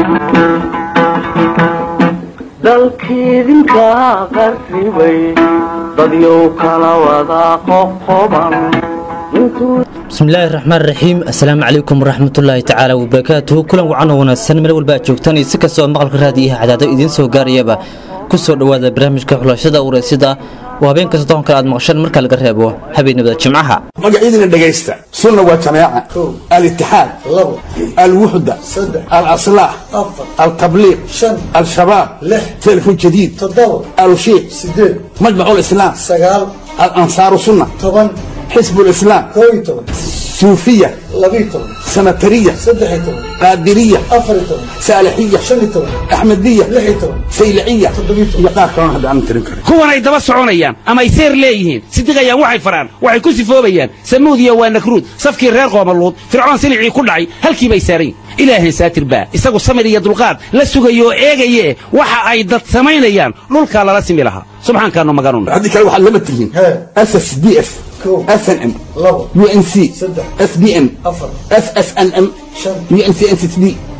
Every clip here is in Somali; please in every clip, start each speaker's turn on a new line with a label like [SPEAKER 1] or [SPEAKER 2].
[SPEAKER 1] dalkiidinka qarribay dadyow kala wada qoqoban
[SPEAKER 2] bismillaahi raxmaan raxiim assalaamu calaykum waraxmatullaahi tacaala wabarakaatuhu kulan wacan oo wanaagsan meel walba aad joogtaan iyo si kastoo maqalka raadiyaha cadaado idiin soo gaarayaba ku soo dhowaada barnaamijka xulashada ureysida oo habeen kasta toon kale aad maqashaan marka laga reebo habeenimada jimcaha
[SPEAKER 3] magacyadina dhegaysta sunna waa jamaaca alitixaad alwuxda alaslaax altabliiq al-shabaab telefon jadiid alushiiq majmac lislaam alansaaru sunna xisb lislaam suufiya sanatariya qaadiriya saalixiya axmediya sayliciya iyo qaar kalona hadda aanan tirin karin
[SPEAKER 4] kuwan ay daba soconayaan ama ay seer leeyihiin sidiqayaan waxay faraan waxay ku sifoobayaan samuudiya waa nakruud safkii reer qoomaluud fircoon silicii ku dhacay halkii bay saarayn ilaahan saatir baa isagu samir iyo dulqaad la sugayo oo eegaye waxa ay dad samaynayaan dhulkaa lala simi lahaa subxaankaanu maganun
[SPEAKER 3] haddii kale waxaad lama tihiin ss d f snm unc sbm ssnm uncnsd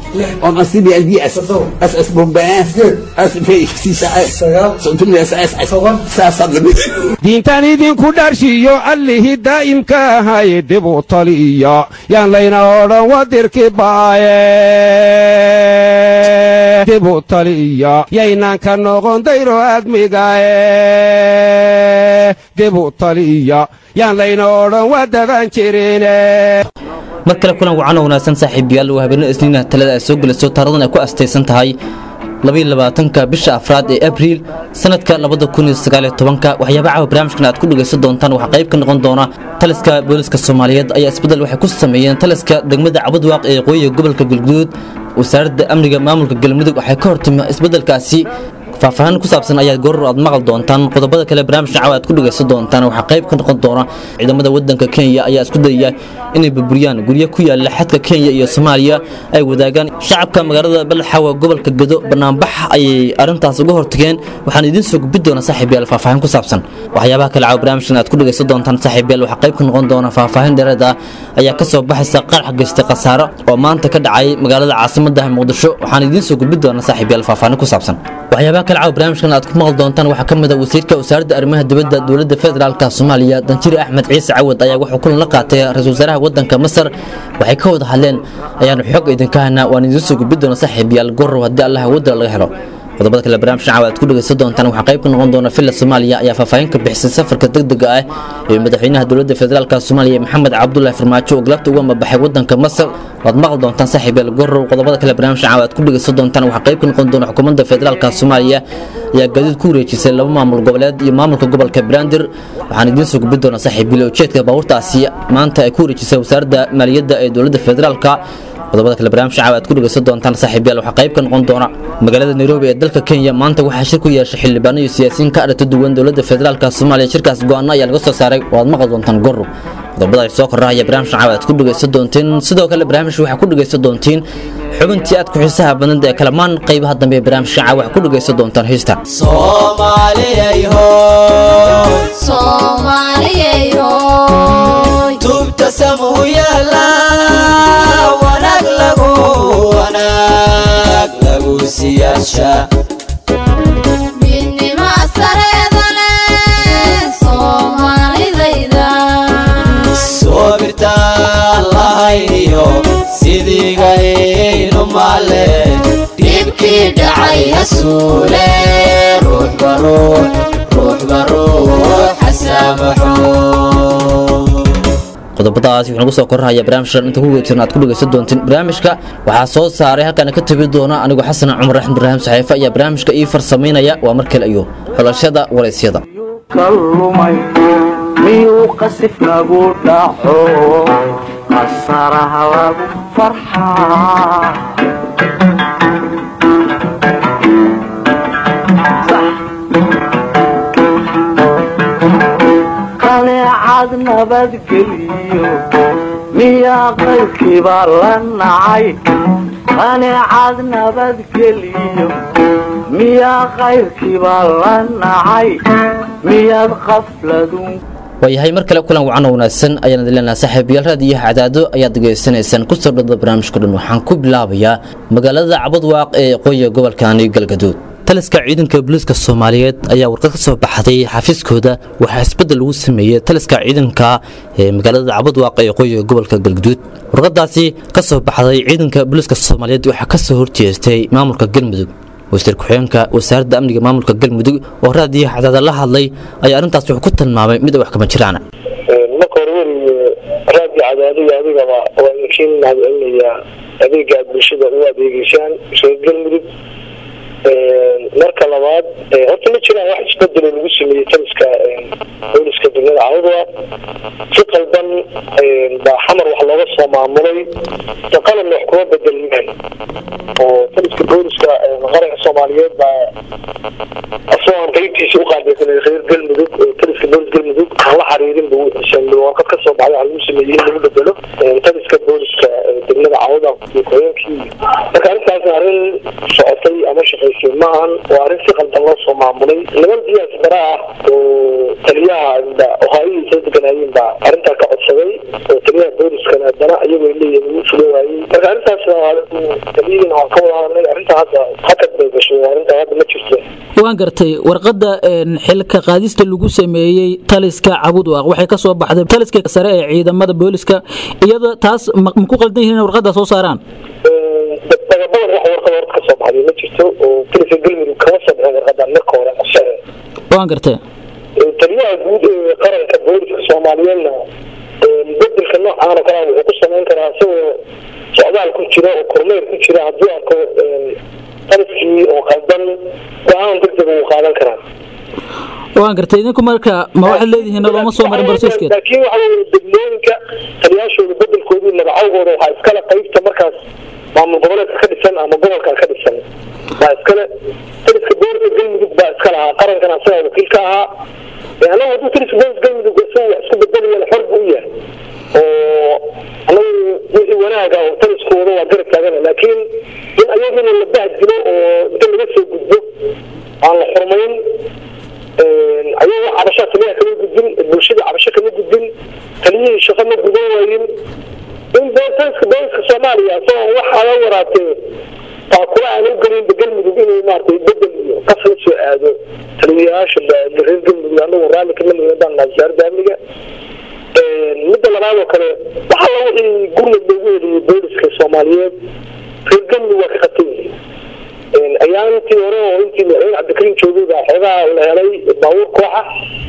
[SPEAKER 4] diintaan idinku dharshiyo allihii daa'imka ahay dibu taliya yaan layna odhan wadirki baaye dibu taliya yaynaan ka noqon dayro admigae dibu taliya yaan layna odhan wadaban jirine
[SPEAKER 2] mar kale kulan wacan oo wanaagsan saaxiibayaal waa habeenno isniina talada ay soo gelayso taaradan ay ku astaysan tahay labaatanka bisha afraad ee abriil sanadka labadakuniyosagaalyotobanka waxyaaba caawa barnaamijkan aad ku dhegaysan doontaan waxaa qayb ka noqon doona taliska booliska soomaaliyeed ayaa isbeddel waxay ku sameeyeen taliska degmada cabadwaaq ee qoyiga gobolka galguduud wasaaradda amniga maamulka galmudug waxay ka hortimi isbeddelkaasi faahfaahin ku saabsan ayaad gooror aad maqal doontaan qodobada kale barnaamijka caawa aad ku dhegaysan doontaan waxaa qayb ka noqon doona ciidamada wadanka kenya ayaa isku dayaya inay burburiyaan guryo ku yaala xadka kenya iyo soomaaliya ay wadaagaan shacabka magaalada balaxawa gobolka gado banaanbax ayay arrintaas uga hortageen waxaan idiin soo gudbi doona saaxiibayaal faahfaahin ku saabsan waxyaabaha kale caawa barnaamijkan aad ku dhegaysan doontaan saaxiibayaal waxaa qayb ka noqon doona faahfaahin dheeraed ah ayaa ka soo baxaysa qarax geystay khasaaro oo maanta ka dhacay magaalada caasimadda muqdisho waxaan idiin soo gudbi doona saaxiibayaal faahfaahin ku saabsan waxyaabaha kale caawa barnaamijkan aad ku maqal doontaan waxaa ka mid a wasiirka wasaaradda arrimaha dibadda dowladda federaalka soomaaliya danjiri axmed ciise cawad ayaa wuxuu kulan la qaatay ra-isul wasaaraha wadanka masar waxay ka wada hadleen ayaanu xog idinka haynaa waan idiin soo gudbi doona saaxiibayaal gorow haddii allaha wadda laga helo qodobada kale barnaamijkan caawa aad ku dhegaysan doontaan waxaa qayb ka noqon doona villa soomaaliya ayaa faahfaahin ka bixisay safarka degdega ah ee madaxweynaha dowladda federaalka soomaaliya maxamed cabdulaahi farmaajo oo galabta uga mabaxay wadanka masar waad maqal doontaan saaxiibayaal gorow qodobada kale barnaamijkan caawa aad ku dhegaysan doontaan waxaa qayb ka noqon doona xukuumadda federaalka soomaaliya ayaa gaadiid ku wareejisay laba maamul goboleed iyo maamulka gobolka brandir waxaan idiin soo gudbi doonaa saaxiibiil ujeedka baabuurtaasi maanta ay ku wareejisay wasaaradda maaliyadda ee dowladda federaalka qodobada kale barnaamijka caawa aad ku dhegaysan doontaan saaxiibayaal waxaa qayb ka noqon doona magaalada nairobi ee dalka kenya maanta waxaa shir ku yeeshay xildhibaano iyo siyaasiyiin ka aragta duwan dowladda federaalka soomaaliya shirkaas go-aano ayaa laga soo saaray oo aad maqal doontaan goro qodobada ay soo korrahaya barnaamijka caawa aad ku dhegaysan doontiin sidoo kale barnaamijka waxaa ku dhegaysan doontiin xubintii aad ku xiisaha badnad ee kalamaan qaybaha dambe ee barnaamijka caawa waxaa ku dhegaysan doontaan heesta
[SPEAKER 5] tubta samuu yaala wanaag lagu wanaag lagu siyaasha
[SPEAKER 6] midnima sareedale soomaalidayda
[SPEAKER 5] soobirtaan lahayniyo sidiigaynu maale dhibkii dhacay hasuule ruuxba ruux ruuxba ruux xasaamaxo
[SPEAKER 2] qodobadaas wuxuu nagu soo korrahaya barnaamijkan inta ku weytirna aad ku dhegaysan doontiin barnaamijka waxaa soo saaray halkaana ka tabi doona anigu xasan cumar axmed ibraahim saxiife ayaa barnaamijka ii farsamaynaya waa mar kale iyo xulashada waraysyada
[SPEAKER 1] kalumay miyuu qasif nagu dhaco qasaraha lagu farxaa qaneecad nabadgeliyo miyaa qaybkiiba la nacay qaneecad nabadgeliyo miyaa qayrkiiba la nacay miyaad qafladun
[SPEAKER 2] waayahay mar kale kulan wacan oo wanaagsan ayaan idin leenahay saaxiibayaal raad iyo cadaado ayaad degeysanaysaan ku soo dhawada barnaamijka dhan waxaan ku bilaabayaa magaalada cabadwaaq ee qoya gobolkani galgaduud taliska ciidanka booliiska soomaaliyeed ayaa warqad ka soo baxday xafiiskooda waxaa isbeddel lagu sameeyey taliska ciidanka ee magaalada cabadwaaq ee qoya gobolka galgaduud warqadaasi ka soo baxday ciidanka booliiska soomaaliyeed waxaa ka soo horjeestay maamulka galmudug wasiir ku-xigeenka wasaaradda amniga maamulka galmudug oo raadiyo cadaada la hadlay ayaa arrintaas wuxuu ku tilmaamay mid wax kama jiraan
[SPEAKER 7] marka hore weriye raadi cadaadiga adigaba waa idinkiin mahadcelinayaa adeega aad bulshada u adeegeysaan reer galmudug marka labaad horta ma jiraan wax isbedelo lagu sameeyey taliska booliska degmada cawdwa si qalban baa xamar wax looga soo maamulay de qalan wax kuma bedelmaan oo taliska booliska qaranka soomaaliyeed baa asagoo aan qeybtiisa u qaabilsanay reer galmudug taliska boolis galmudug aan la xariirin bu warqad ka soo baxday waxa lagu sameeyey in lagu bedelo taliska booliska degmada cawda ku-xigeenkii marka arrintaas arrin socotay ama shaqaysay ma ahan waa arrin si qaldan loo soo maamulay niman diyaas bara ah oo taliyaha ohaayihiisa deganaayeen baa arrintaa ka codsaday oo taliyaha booliskana haddana iyagoo leeyihin ugu fulo waayey marka arrintaas taliyihiina waan ka wada hadlay arrintaa hadda hakad bay gashay arrintaa hadda ma jirto
[SPEAKER 8] waan gartay warqadda xilka qaadista lagu sameeyey taliska cabudwaaq waxay ka soo baxday taliska sare ee ciidamada booliska iyada taas ma ku qaldan yihiin in warqadda soo saaraan
[SPEAKER 7] dagabadan wax warqad horta ka soo baxday ma jirto oo taliska galmudug kama soo bixin warqadan marka hore qorshahe
[SPEAKER 8] waan gartay
[SPEAKER 7] taliyaha guud ee qaranka booliska soomaaliyeedna bedelka noocaana kala wuxuu ku samayn karaa isagoo socdaal ku jira oo kormeer ku jira hadduu arko taliskii oo qaldan go-aan degdeg uu qaadan karaa
[SPEAKER 8] waan gartay idinku marka ma waxaad leedihiin looma soo marin barsoskeed
[SPEAKER 7] laakiin waxa weye degmooyinka taliyaashooda bedelkoodii magacawgooda waxaa iskale qaybta markaas maamul goboleedka ka dhisan ama gobolka ka dhisan baa iskale taliska booliska galmudug baa iska lahaa qarankana asagaa wakiil ka ahaa anagu hadduu taliska booliska galmudug isagu wax isku bedelayana xor buu u yahay oo anagu wixii wanaaga oo taliskooda waa garab taagana laakiin in ayagina la bahdilo oo inta laga soo gudbo aan la xurmayn ayagoo cabashaa taliyaha kama gudbin bulshada cabasho kama gudbin taliyihii shaqo ma gudan waayin in taliska booliska soomaaliya isagoo waxa la waraatee taakula aan u gelin galmudug inuu maaragtay bedel iyo qas la soo aado taliyayaasha reer galmudug anagoo raalli kama nimadaan wasaaradda amniga midda labaad oo kale waxa la wixii gurmud loogu heliyey booliska soomaaliyeed reer galmudug waa ka qabtan yihiin ayaantii hore oo intii madaxweyne cabdikariim joogay baa xoogaa la helay baabuur kooxa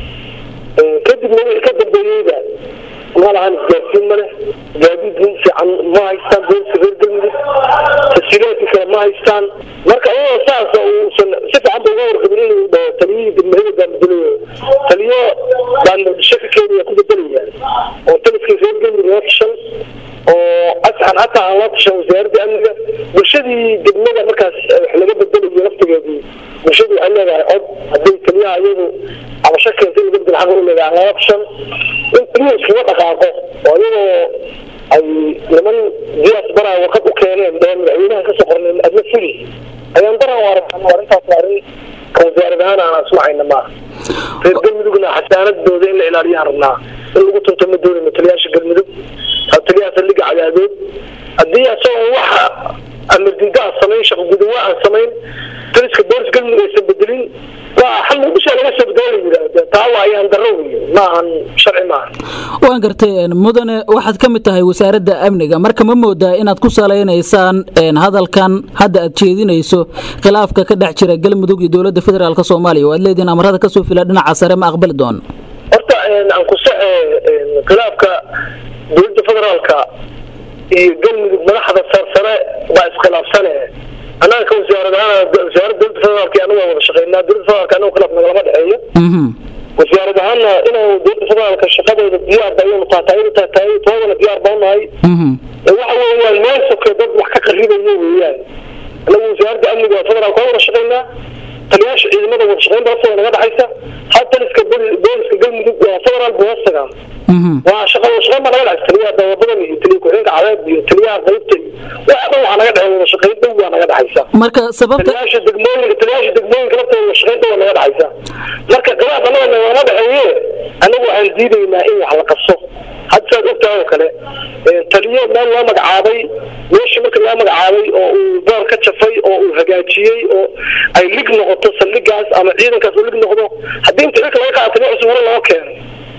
[SPEAKER 7] kadibna wixii ka dambeeyeyba ma lahan isgaarsiin ma leh gaadiid fiican ma haystaan booliska reer galmudug tasiilaadkii kale ma haystaan marka iyadoo saas uusan si fiican ba uga warqabin inuu dhaho taliyihii degmahada baan bedelayo taliyo baan shaka keenaya ku bedelaya oo taliskii reer galmudug loo tashan oo asxan hataa aan loo tashan wasaaradda amniga bulshadii degmada markaas wax laga bedelayo laftigeedii bulshadu waxay leedahay cod hadday taliyaha iyadu cabasho keentay laga bedel xaq u leedahay aan loola tashan in taliyaha iskaga dhaqaaqo oo iyadoo ay niman diyaas baraa warqad u keeneen ee madaxweynaha kasoo qorneen adna fuli ayaan daran u aragna arrintaas waa arrin ka wasaarad ahaan aan asmacayna maaha reer galmudugna xasaanadooda in la ilaaliyaan rabnaa in lagu tunto ma doonayno taliyaasha galmudug taliyaha saldhiga cadaadood haddii asagoo waxa amardiida aan samayn shaqo gudawa aan samayn taliska boolis galmudug aysan bedelin waa xal muqdisho laga soo bedelo la yidhaahda taa waa ayaan darro wey ma ahan sharci maaha
[SPEAKER 8] waan gartay mudane waxaad ka mid tahay wasaaradda amniga marka ma moodaa inaad ku salaynaysaan hadalkan hadda aad jeedinayso khilaafka ka dhex jira galmudug iyo dowladda federaalk soomaaliya oo aad leedihiin amarada kasoo fila dhinaca sare ma aqbali doono
[SPEAKER 7] horta aan ku saxe khilaafka dowladda federaalka iyo galmudug madaxda sarsare baa iskhilaafsane annaga ka wasaarad ahaan wasaaradda dowladda federaalka anagu waa wada shaqeynaa dowladda federaalka anagu khilaaf nagalama dhexeeyo wasaarad ahaanna inaan dowladda federaalka shaqadeeda diyaar ba ayanu taataayadu taataay toodana diyaar baa unahay waxa weeyaan meel soke dad wax ka qaribayo weeyaan anagu wasaaradda amniga waa federaalka waa wada shaqeynaa taliyaasha ciidamada wada shaqeynta lafta naga dhexaysa ha taliska booliska galmudug waa federaal buu hoos tagaa waa shaqa shaqeyn baa naga dhexaysa taliyaha dawabadan iyo taliya ku-xigeenka cadeed iyo taliyaha qaybta iyo waxa dhan waxaa naga dhexeeya wada shaqeyn dhow baa naga dhexaysa
[SPEAKER 8] marka sababta
[SPEAKER 7] taliyaasha degmooyinka taliyaasha degmooyinka laftooda wada shaqeyn shaqaynta waa naga dhexaysa marka khilaaf annaga nagama dhexeeye anagu waxaan diidaynaa in wax la qaso hadda saad ogtahay oo kale taliyo meel loo magacaabay meeshii marka loo magacaabay oo uu boor ka jafay oo uu hagaajiyey oo ay lig noqoto saldhigaas ama ciidankaas uu lig noqdo haddii inta xilka laga qaado taliyo cusub hore loo keeno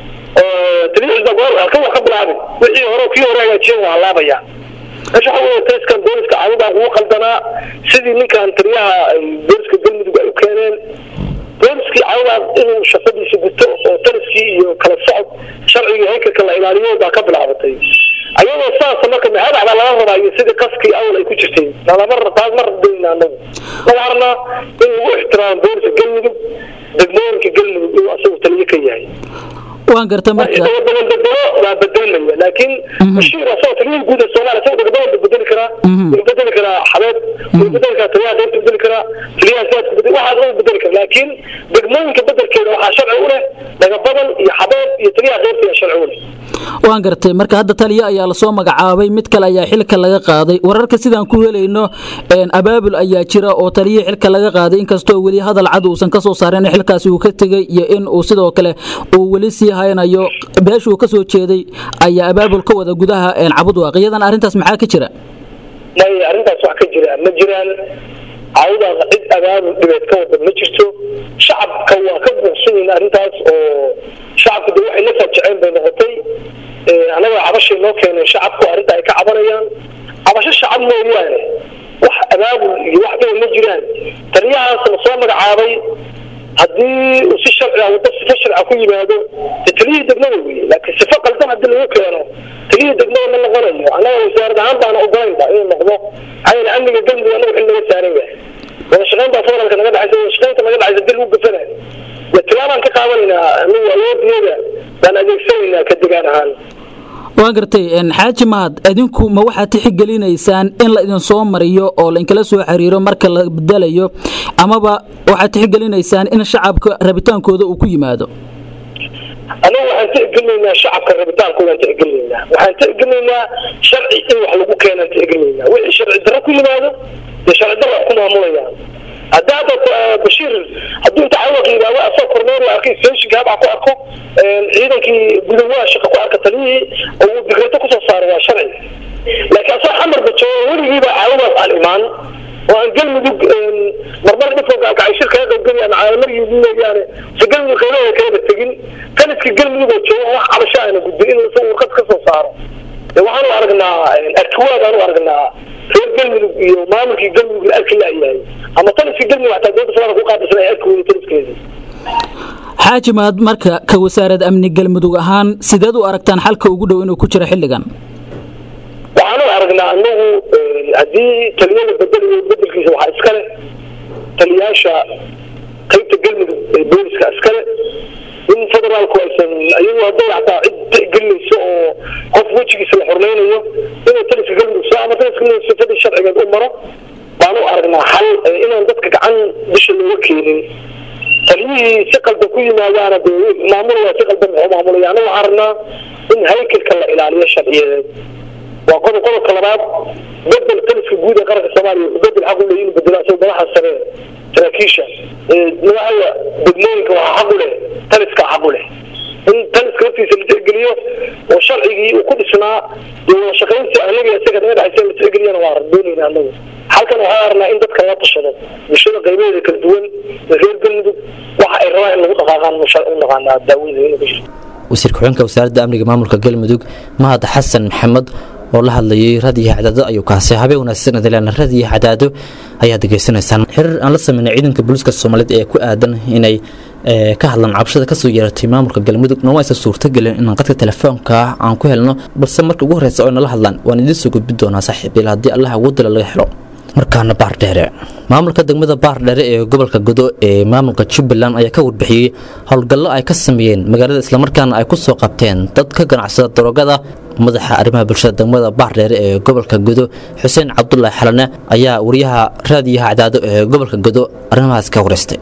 [SPEAKER 7] oo taliyo cusub goor halkan wax ka bilaabay wixii hore kii hore hagaajiyeen waa halaabayaa meesha waxa weeye taliskan booliska cawdaan ugu qaldanaa sidii ninkan taliyaha ay booliska galmudug ay u keeneen booliskii cawdaan inuu shaqadiisa guto oo taliskii iyo kala socod sharciga haykalka la ilaaliyo baa ka bilaabatay ayadoo saasa marka mahadac baa laga rabaa iyo sidii qaskii awal ay ku jirtay nalama taas ma rabdayna anagu laga rabnaa in lagu ixtiraamo booliska galmudug degmooyinka galmudug inuu asagu taliyo ka yahay
[SPEAKER 8] waan garta marka
[SPEAKER 7] isagoo badan bedelo waa bedelmaya laakiin bashiir asagoo taliyada guud ee soomaaliya isagoo degmada bedeli karaa wuu bedeli karaa xabeed wuu bedeli karaa taliyaha qaybta bedeli karaa taliyaha siyaadka bedeli waxaas dhan bedeli kara laakiin degmooyinka bedelkeeda waxaa sharci u leh dagabadan iyo xabeed iyo taliyaha qaybta ayaa sharci u leh
[SPEAKER 8] waan gartay marka hadda taliyo ayaa lasoo magacaabay mid kale ayaa xilka laga qaaday wararka sidaan ku helayno abaabul ayaa jira oo taliyo xilka laga qaaday inkastoo weli hadal cad uusan kasoo saarin in xilkaasi uu ka tegey iyo in uu sidoo kale uu weli sii haynayo beeshuu kasoo jeeday ayaa abaabul ka wada gudaha cabudwaaq iyadan arrintaas maxaa ka jira
[SPEAKER 7] maya arrintaas wax ka jira ma jiraan cawdaaqa cid abaabul dhibeed ka wada ma jirto shacabka waa ka buuqsan yihiin arrintaas oo shacabku de waxay la faajaceen bay noqotay annaga cabashay noo keeneen shacabku arrinta ay ka cabanayaan cabasho shacab mooyaane wax abaabul iyo wax dhiba ma jiraan taliyahaas la soo magacaabay haddii uu si sharci ah waddo sifo sharca ku yimaado de taliyihii degmada weye laakiin sifo qaldan haddii lagu keeno taliyihii degmada ma noqonayo annaga wasaarad ahaan baana ogolaynba inuu noqdo maxaa yeele amniga galmudug annaga xil naga saaran yahay wada shaqayn baa federaalka naga dhexaysa wada shaqaynta naga dhexaysa dil u gafanayo de tilaabaan ka qaadanaynaa anagu awoodiyada baan adeegsanaynaa ka degaan ahaan
[SPEAKER 8] waan gartay xaaji mahad idinku ma waxaad tixgelinaysaan in la idin soo mariyo oo lainkala soo xiriiro marka la bedelayo amaba waxaad tixgelinaysaan in shacabka rabitaankooda uu ku yimaado
[SPEAKER 7] anagu waxaan tixgelinaynaa shacabka rabitaankoodan tixgelinaynaa waxaan tixgelinaynaa sharci in wax lagu keenaan tixgelinaynaa wixii sharci darro ku yimaado dee sharci darro wax ku maamulayaan hadda hadda bashiir hadduu inta cawaq yidhaahdo asoo kormeer u arkay station gaab ku arko ciidankii gudawaha shaqa ku arka taliyihii oo uu digreeto kusoo saaray waa sharci laakiin asoo xamarba joogo weligiiba caawadaas aan imaan oo aan galmudug marmar dhifo gaalkacay shir kaga qaybgeli ama caalamariyi mooyaane se galmudug qaybaheeda kalaba tegin taliska galmudug oo joogo wax cabasho aana gudbin inuu isagu warqad ka soo saaro de waxaanu aragnaa arkiwaad aanu aragnaa reer galmudug iyo maamulkii galmudug la arki laayahay ama taliskii galmudug xataa dowladda federaalka ku qaadaysan ay arki weyday taliskeedii
[SPEAKER 8] xaaji mahad marka ka wasaarad amni galmudug ahaan sideed u aragtaan xalka ugu dhow inuu ku jiro xilligan
[SPEAKER 7] waxaanu aragnaa anagu haddii taliyada bedelayo bedelkiisa waxaa iskale taliyaasha qaybta galmudug ee booliska iskale in federaalku aysan iyagu hadday hataa cid tixgelinayso oo qof wejigiisa la xurmaynayo inuu taliska galmudug soo ama taliska galmudug sifadii sharcigeed u maro baanu aragnaa xal inaan dadka gacan bisha looga keenin taliyihii si qaldan ku yimaadaana de maamulaya si qaldan muxuu maamulaya anagu waxaan rabnaa in haykalka la ilaaliyo sharciyadeed waa qodob qodobka labaad bedel taliska guud ee qaranka soomaaliya bedel xaq u leeyahay inuu bedelo asagoo madaxa sare saraakiisha madaxda degmooyinka waxaa xaq u leh taliska xaq u leh in taliska laftiisa la tixgeliyo oo sharcigii uu ku dhisnaa iyo wada shaqaynta anaga isaga naga dhexaysa la tixgeliyana waa doonayna anagu halkan waxaan arnaa in dadka la tashado bulshada qaybaheeda kala duwan ee reer galmudug waxa ay rabaan in lagu dhaqaaqaan u naqaanaa daawada inuu ku jirto
[SPEAKER 2] wasiir ku-xigeenka wasaaradda amniga maamulka galmudug mahad xasan maxamed oo la hadlayay raadiyo cadaado ayuu kaasay habeen wanaagsan adilaana raadiyo cadaado ayaad degeysanaysaan xiriir aan la sameynay ciidanka booliiska soomaaliyeed ee ku aadan inay ka hadlaan cabashada kasoo yeeratay maamulka galmudug nooma aysan suurtagelin inaan qadka telefoonka aan ku helno balse marka ugu horreysa oo nala hadlaan waan idiin soo gudbi doonaa saaxiibiil haddii allah ugu dila laga helo markaana baardheere maamulka degmada baardheere ee gobolka godo ee maamulka jubbaland ayaa ka warbixiyey howlgallo ay ka sameeyeen magaalada islamarkaana ay ku soo qabteen dad ka ganacsada darogada madaxa arrimaha bulshada degmada baardheere ee gobolka godo xuseen cabdulaahi xalane ayaa wariyaha raadiyaha cadaado ee gobolka godo arrimahaas ka wareystay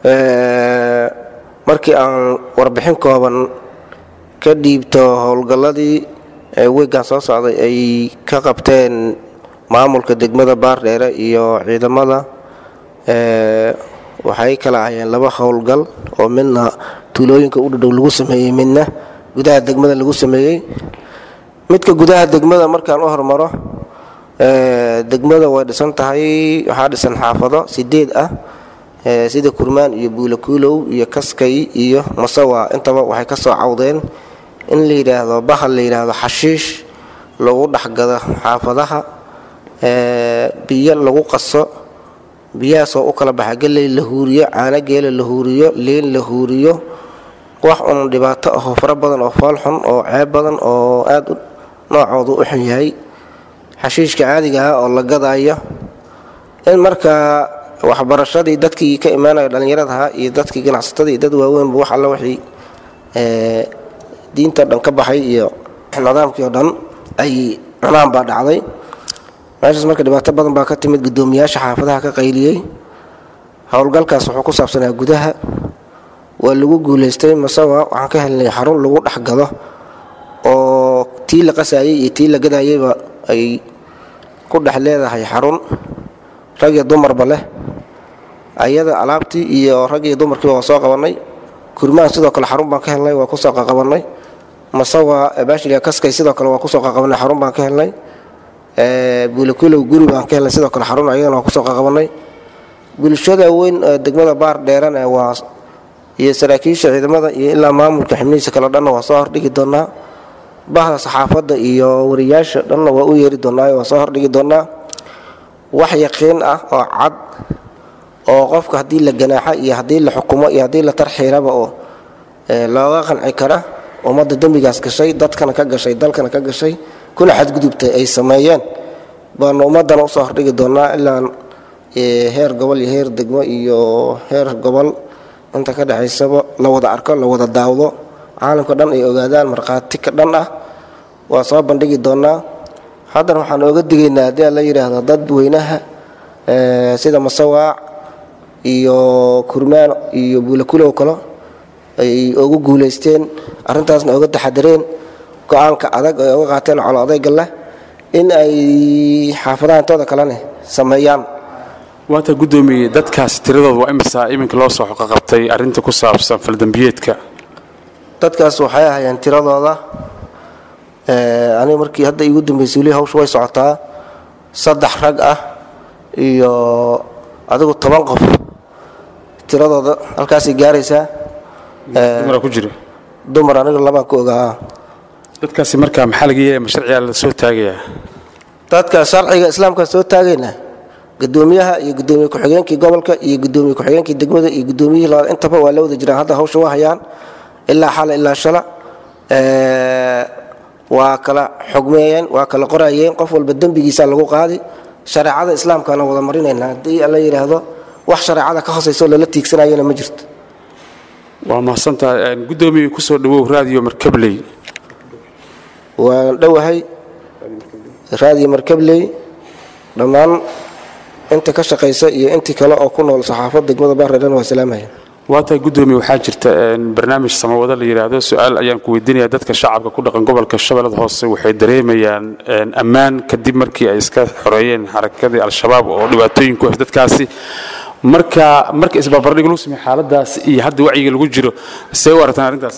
[SPEAKER 9] markii aan warbixin kooban ka dhiibto howlgalladii weegan soo socday ay ka qabteen maamulka degmada baardheere iyo ciidamada waxay kala ahayeen laba howlgal oo midna tuulooyinka u dhadhow lagu sameeyey midna gudaha degmada lagu sameeyey midka gudaha degmada markaan u hormaro ee, degmada way dhisan tahay waxaa dhisan xaafado sideed ah ee, sida kurmaan iyo buulakuulow iyo kaskay iyo masawa intaba waxay ka soo cawdeen in la yidhaahdo bahal la yidhaahdo xashiish lagu dhexgado xaafadaha ee, biyo lagu qaso biyahaasoo u kala baxa geley la huuriyo caano geela la huuriyo liin la huuriyo wax un dhibaato ahoo fara badan oo fool xun oo ceeb badan oo aad u noocoodu u xun yahay xashiishka caadiga ah oo la gadaayo in markaa waxbarashadii dadkii ka imaanaya dhallinyaradaha iyo dadkii ganacsatada iyo dad waaweynba wax alla wixii ee, diinta dhan ka baxay iyo nidaamkii oo dhan ay cunaan baa dhacday meeshaas marka dhibaato badan baa ka timid guddoomiyaasha xaafadaha ka qayliyey howlgalkaas wuxuu ku saabsanaa gudaha waa lagu guulaystay masawa waxaan ka helnay xarun lagu dhex gado oo tii la qasayay iyo tii la gadayayba ay ku dhex leedahay xarun rag iyo dumarba leh ayada alaabtii iyo rag iyo dumarkiiba waa soo qabanay kurmaan sidoo kale xarun baan ka helnay waa kusoo qaqabanay masawa baashiliga kaskay sidoo kale waa kusoo qaqabanay xarun baan ka helnay buulakulow guri baan ka helnay sidoo kale xarun ayadana waa kusoo qaqabanay bulshada weyn ee degmada baar dheerana waa iyo saraakiisha ciidamada iyo ilaa maamulka xibnihiisa kale dhanna waa soo hordhigi doonaa bahda saxaafadda iyo wariyaasha dhanna waa u yeeri doonaa waa soo hordhigi doonaa wax yaqiin ah oo cad oo qofka haddii la ganaaxa iyo haddii la xukumo iyo haddii la tarxiiraba oo ee, looga qanci kara ummadda dembigaas gashay dadkana ka gashay dalkana ka gashay kuna xadgudubtay ay sameeyeen baanu ummaddana usoo hordhigi doonaa ilaa ee, heer gobol iyo heer degmo iyo heer gobol inta ka dhexaysaba la wada arko la wada daawdo caalamka dhan ay ogaadaan markhaati ka dhan ah waa soo bandhigi doonaa haddana waxaan ooga digaynaa haddii aan la yidhaahdo dad weynaha ee, sida masawaac iyo kurmaan iyo buulakulow kale ay ugu guulaysteen arrintaasna oga taxadareen go-aanka adag ay oga qaateen colo adayga leh in ay xaafadaha intooda kalene sameeyaan
[SPEAKER 10] waata guddoomiye dadkaasi tiradooda waa imisa iminka loo soo xoqaqabtay arrinta ku saabsan faldambiyeedka
[SPEAKER 9] dadkaas waxay ahayeen tiradooda ee, aniga markii hadda igu dambeysay weli hawsha way socotaa saddex rag ah iyo adigu toban qof tiradooda halkaasay gaaraysaa Ee,
[SPEAKER 10] dumara ku jira
[SPEAKER 9] dumar aniga labaan ku ogaa
[SPEAKER 10] dadkaasi markaa maxaa laga yeelaya ma sharcigaa la soo taagayaa
[SPEAKER 9] dadka sharciga islaamka soo taagayna gudoomiyaha iyo gudoomiye ku-xigeenkii gobolka iyo gudoomiye ku-xigeenkii degmada iyo gudoomiyihii labaad intaba waa la wada jiraan hadda hawsha waa hayaan ilaa xala ilaa shala Ee, waa kala xogmeeyeen waa kala qorayeen qof walba dembigiisa lagu qaadi shareecada islaamkaana wada marinayna haddii la yidhaahdo wax shareecada ka hosayso lala tiigsanayana ma jirto
[SPEAKER 10] waa mahadsantahay guddoomiye kusoo dhawow raadiyo markabley
[SPEAKER 9] waan dhowahay raadiyo markabley dhammaan inta ka shaqaysa iyo intii kale oo ku nool saxaafad degmada baarreedhan waa salaamaya
[SPEAKER 10] waataa guddoomiye waxaa jirta een, barnaamij samawado la yidhaahdo su-aal ayaan ku weydiinaya dadka shacabka ku dhaqan gobolka shabeellada hoose waxay dareemayaan een, ammaan kadib markii ay iska xoreeyeen xarakadii al-shabaab oo dhibaatooyin ku haysta dadkaasi marka marka isbarbardhig lagu sameeyo xaaladaas iyo hadda wacyiga lagu jiro see u aragtaan arrintaas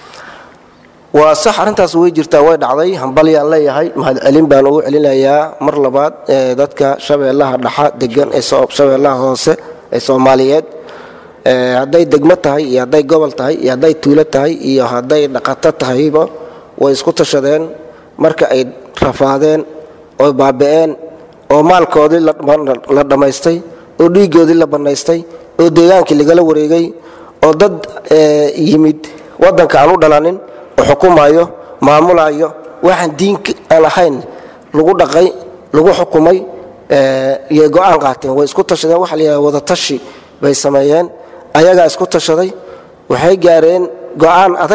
[SPEAKER 9] waa sax arrintaas way jirtaa way dhacday hambalyaan leeyahay mahadcelin baan ugu celinayaa mar labaad ee dadka shabeellaha dhaxa degan ee soo- shabeellaha hoose ee soomaaliyeed Ee, hadday degmo tahay iyo hadday gobol tahay iyo hadday tuulo tahay iyo hadday dhaqato tahayba way isku tashadeen marka ay rafaadeen oy baaba'een oo maalkoodii la dhama- la dhammaystay oo dhiiggoodii la bannaystay oo deegaankii lagala wareegay oo dad ee, yimid waddanka aan u dhalanin oo xukumayo maamulayo waxaan diin aan ahayn lagu dhaqay lagu xukumay ee, iyo go-aan qaateen way isku tashadeen waxa la yidhahda wadatashi bay sameeyeen ayagaa isku tashaday waxay gaareen go-aan adag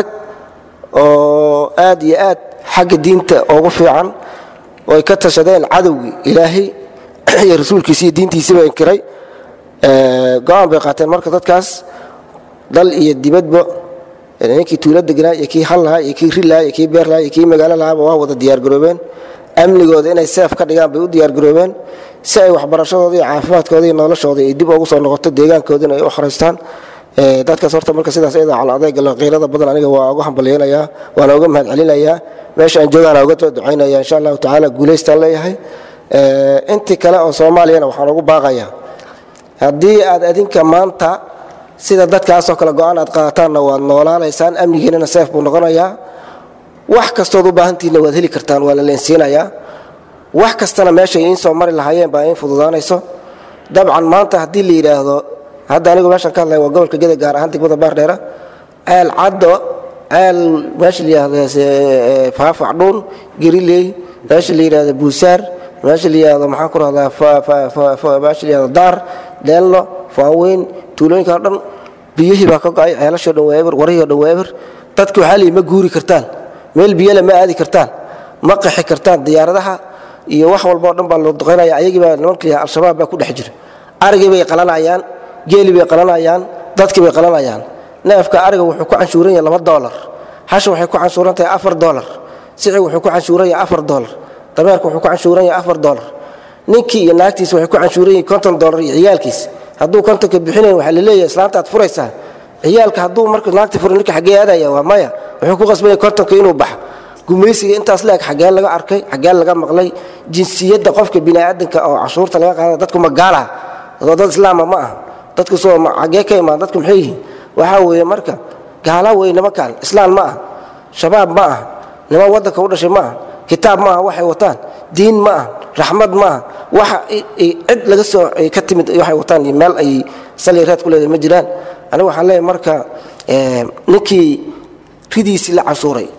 [SPEAKER 9] oo aad iyo aad xagga diinta ugu fiican oy ka tashadeen cadowgii ilaahay iyo rasuulkiisi iyo diintiisiiba inkiray Ee, go-aan bay qaateen marka dadkaas dal iyo dibadba ninkii tuulo degnaa iyo kii hal lahaa iyo kii ri lahaa iyo kii beer lahaa iyo kii magaalo lahaaba waa wada diyaargaroobeen amnigooda inay seef ka dhigaan bay u diyaargaroobeen si ay waxbarashadooda iyo caafimaadkooda iyo noloshooda ay dib ugu soo noqoto deegaankoodina ay u xoraystaan Ee, dadkaas horta marka sidaas iyada cala adayga leh qiirada badan aniga waa uga hambalyeynayaa waana uga mahad celinayaa meesha aan joogaana uga soo ducaynaya insha allahu tacaala guulaystaan leeyahay Ee, intii kale oo soomaaliyana waxaan ugu baaqayaa haddii aad adinka maanta sida dadkaasoo kale go-aan aad qaadataanna waad noolaanaysaan amnigiinana seef buu noqonayaa wax kastood u baahantiinna waad heli kartaan waa la leensiinayaa wax kastana meeshay iin soo mari lahaayeen baa iin fududaanayso dabcan maanta haddii la yidhaahdo hadda anigu meeshan ka hadlaya waa gobolka geda gaar ahaan degmada baardheera ceel caddo ceel meesha la yidhaahdo eh, faafac dhuun geriley meesha la yidhaahdo buusaar meesha la yidhaahdo maxaan ku rahdaa fa- fa- fa- fa- meesha la yidhaahdo daar deelno faaweyn tuulooyinka oo dhan biyihii baa ka go-ay ceelashoo dhan waa eber warihii oo dhan waa eber dadki waxaa liyi ma guuri kartaan meel biyale ma aadi kartaan ma qaxi kartaan diyaaradaha iyo wax walba oo dhan baa loo duqaynaya ayagii baa nimanka yahay al-shabaab baa ku dhex jira arigii bay qalanayaan geeli bay qalanayaan dadkii bay qalanayaan neefka ariga wuxuu ku canshuuran yahay laba doolar hasha waxay ku canshuuran tahay afar doolar sicig wuxuu ku canshuuran yahay afar doolar dameerka wuxuu ku canshuuran yahay afar doolar ninkii iyo naagtiisa waxay ku canshuuran yihiin konton doolar iyo ciyaalkiis hadduu kontonka bixinayn waxaa la leeyahay islaanta aad furaysaa ciyaalka hadduu marka naagti furo ninka xaggee aadaya waa maya wuxuu ku qasbaya kontonka inuu baxo gumaysiga intaas leeg xaggeen laga arkay xaggeen laga maqlay jinsiyadda qofka biniaadanka oo cashuurta laga qaada dadku ma gaala oo dad islaama ma aha dadku soo ma- xaggee ka imaan dadku maxay yihiin waxaa weeye marka gaala wey nimankan islaan ma aha shabaab ma aha niman waddanka u dhashay ma aha kitaab ma aha waxay wataan diin ma aha raxmad ma aha waxa i- i- cid laga soo ay ka timid waxay wataan iyo meel ay sali reed ku leedahay ma jiraan anigu waxaan leeyahay marka eh, ninkii ridiisii la cashuuray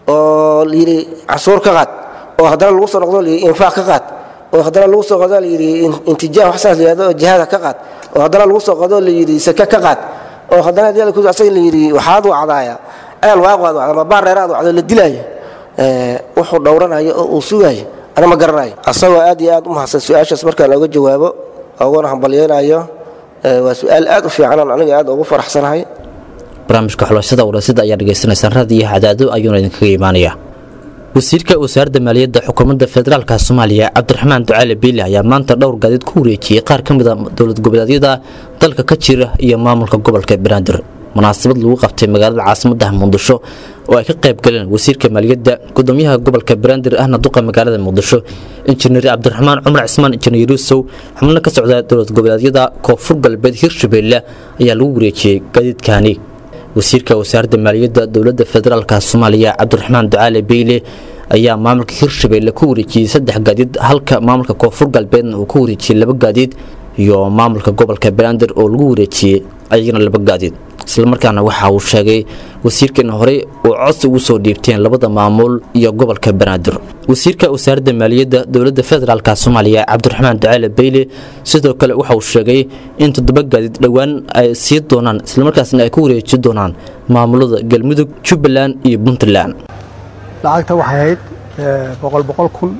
[SPEAKER 9] oo layidhi cashuur ka qaad oo haddana lagu soo noqdo layidhi infaaq ka qaad oo haddana lagu soo qado layidhi in- intijaah wax saas layihahdo oo jihaada ka qaad oo haddana lagu soo qado layidhi sake ka qaad oo haddana haddii la ku- asaga layidhi waxaad wacdaaya ceel waaqwaad wacda ama baar dheeraad wacdo la dilaayo Eh, wuxuu dhowranayo oo uu sugayo ana ma garanayo asagoo aad iyo aad u mahadsan su-aashaas markaan oga jawaabo oguna hambalyeynayo Eh, waa su-aal aad u fiican oon aniga aad ugu faraxsanahay
[SPEAKER 2] barnaamijka xulashada urasida ayaa dhegaysanaysaan raadiyo cadaado ayuuna idinkaga imaanaya wasiirka wasaaradda maaliyadda xukuumadda federaalka soomaaliya cabdiraxmaan ducaale biile ayaa maanta dhowr gaadiid ku wareejiyey qaar ka mid a dowlad goboleedyada dalka ka jira iyo maamulka gobolka banaadir munaasabad lagu qabtay magaalada caasimadda muqdisho oo ay ka qayb galeen wasiirka maaliyadda gudoomiyaha gobolka banaadir ahna duqa magaalada muqdisho injineer cabdiraxmaan cumar cismaan injineer yuusow xubno ka socda dowlad goboleedyada koonfur galbeed hirshabeelle ayaa lagu wareejiyey gaadiidkani wasiirka wasaaradda maaliyadda dowladda federaalka soomaaliya cabdiraxmaan ducaale beyle ayaa maamulka hirshabeelle ku wareejiyey saddex gaadiid halka maamulka koonfur galbeedna uu ku wareejiyey laba gaadiid iyo maamulka gobolka banaadir oo lagu wareejiyey ayagana laba gaadiid islamarkaana waxa uu sheegay wasiirka in horey uu codsi ugu soo dhiibteen labada maamul iyo gobolka banaadir wasiirka wasaaradda maaliyadda dowladda federaalka soomaaliya cabdiraxmaan ducaale beyle sidoo kale waxa uu sheegay in toddoba gaadiid dhowaan ay sii doonaan islamarkaasna ay ku wareeji doonaan maamulada galmudug jubbaland iyo puntland
[SPEAKER 11] lacagta waxay ahayd eh, boqol boqol kun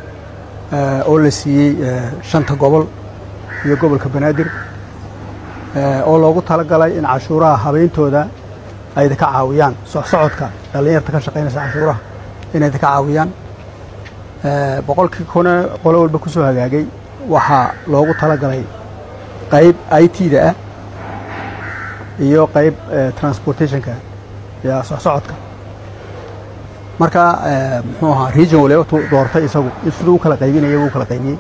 [SPEAKER 11] eh, oo la siiyey eh, shanta gobol iyo gobolka banaadir eh, oo loogu talagalay in cashuuraha habeyntooda ay idinka caawiyaan socsocodka dhallinyarta ka shaqaynaysa cashuuraha inay idinka caawiyaan Eh, boqolkii kuna qolo walba ku soo hagaagay waxaa loogu talagalay qayb i t-da ah iyo qayb eh, transportationka iyo socsocodka marka eh, muxuu ahaa region waliba tu doortay isagu siduu u kala qaybinaya wuu kala qaybiyey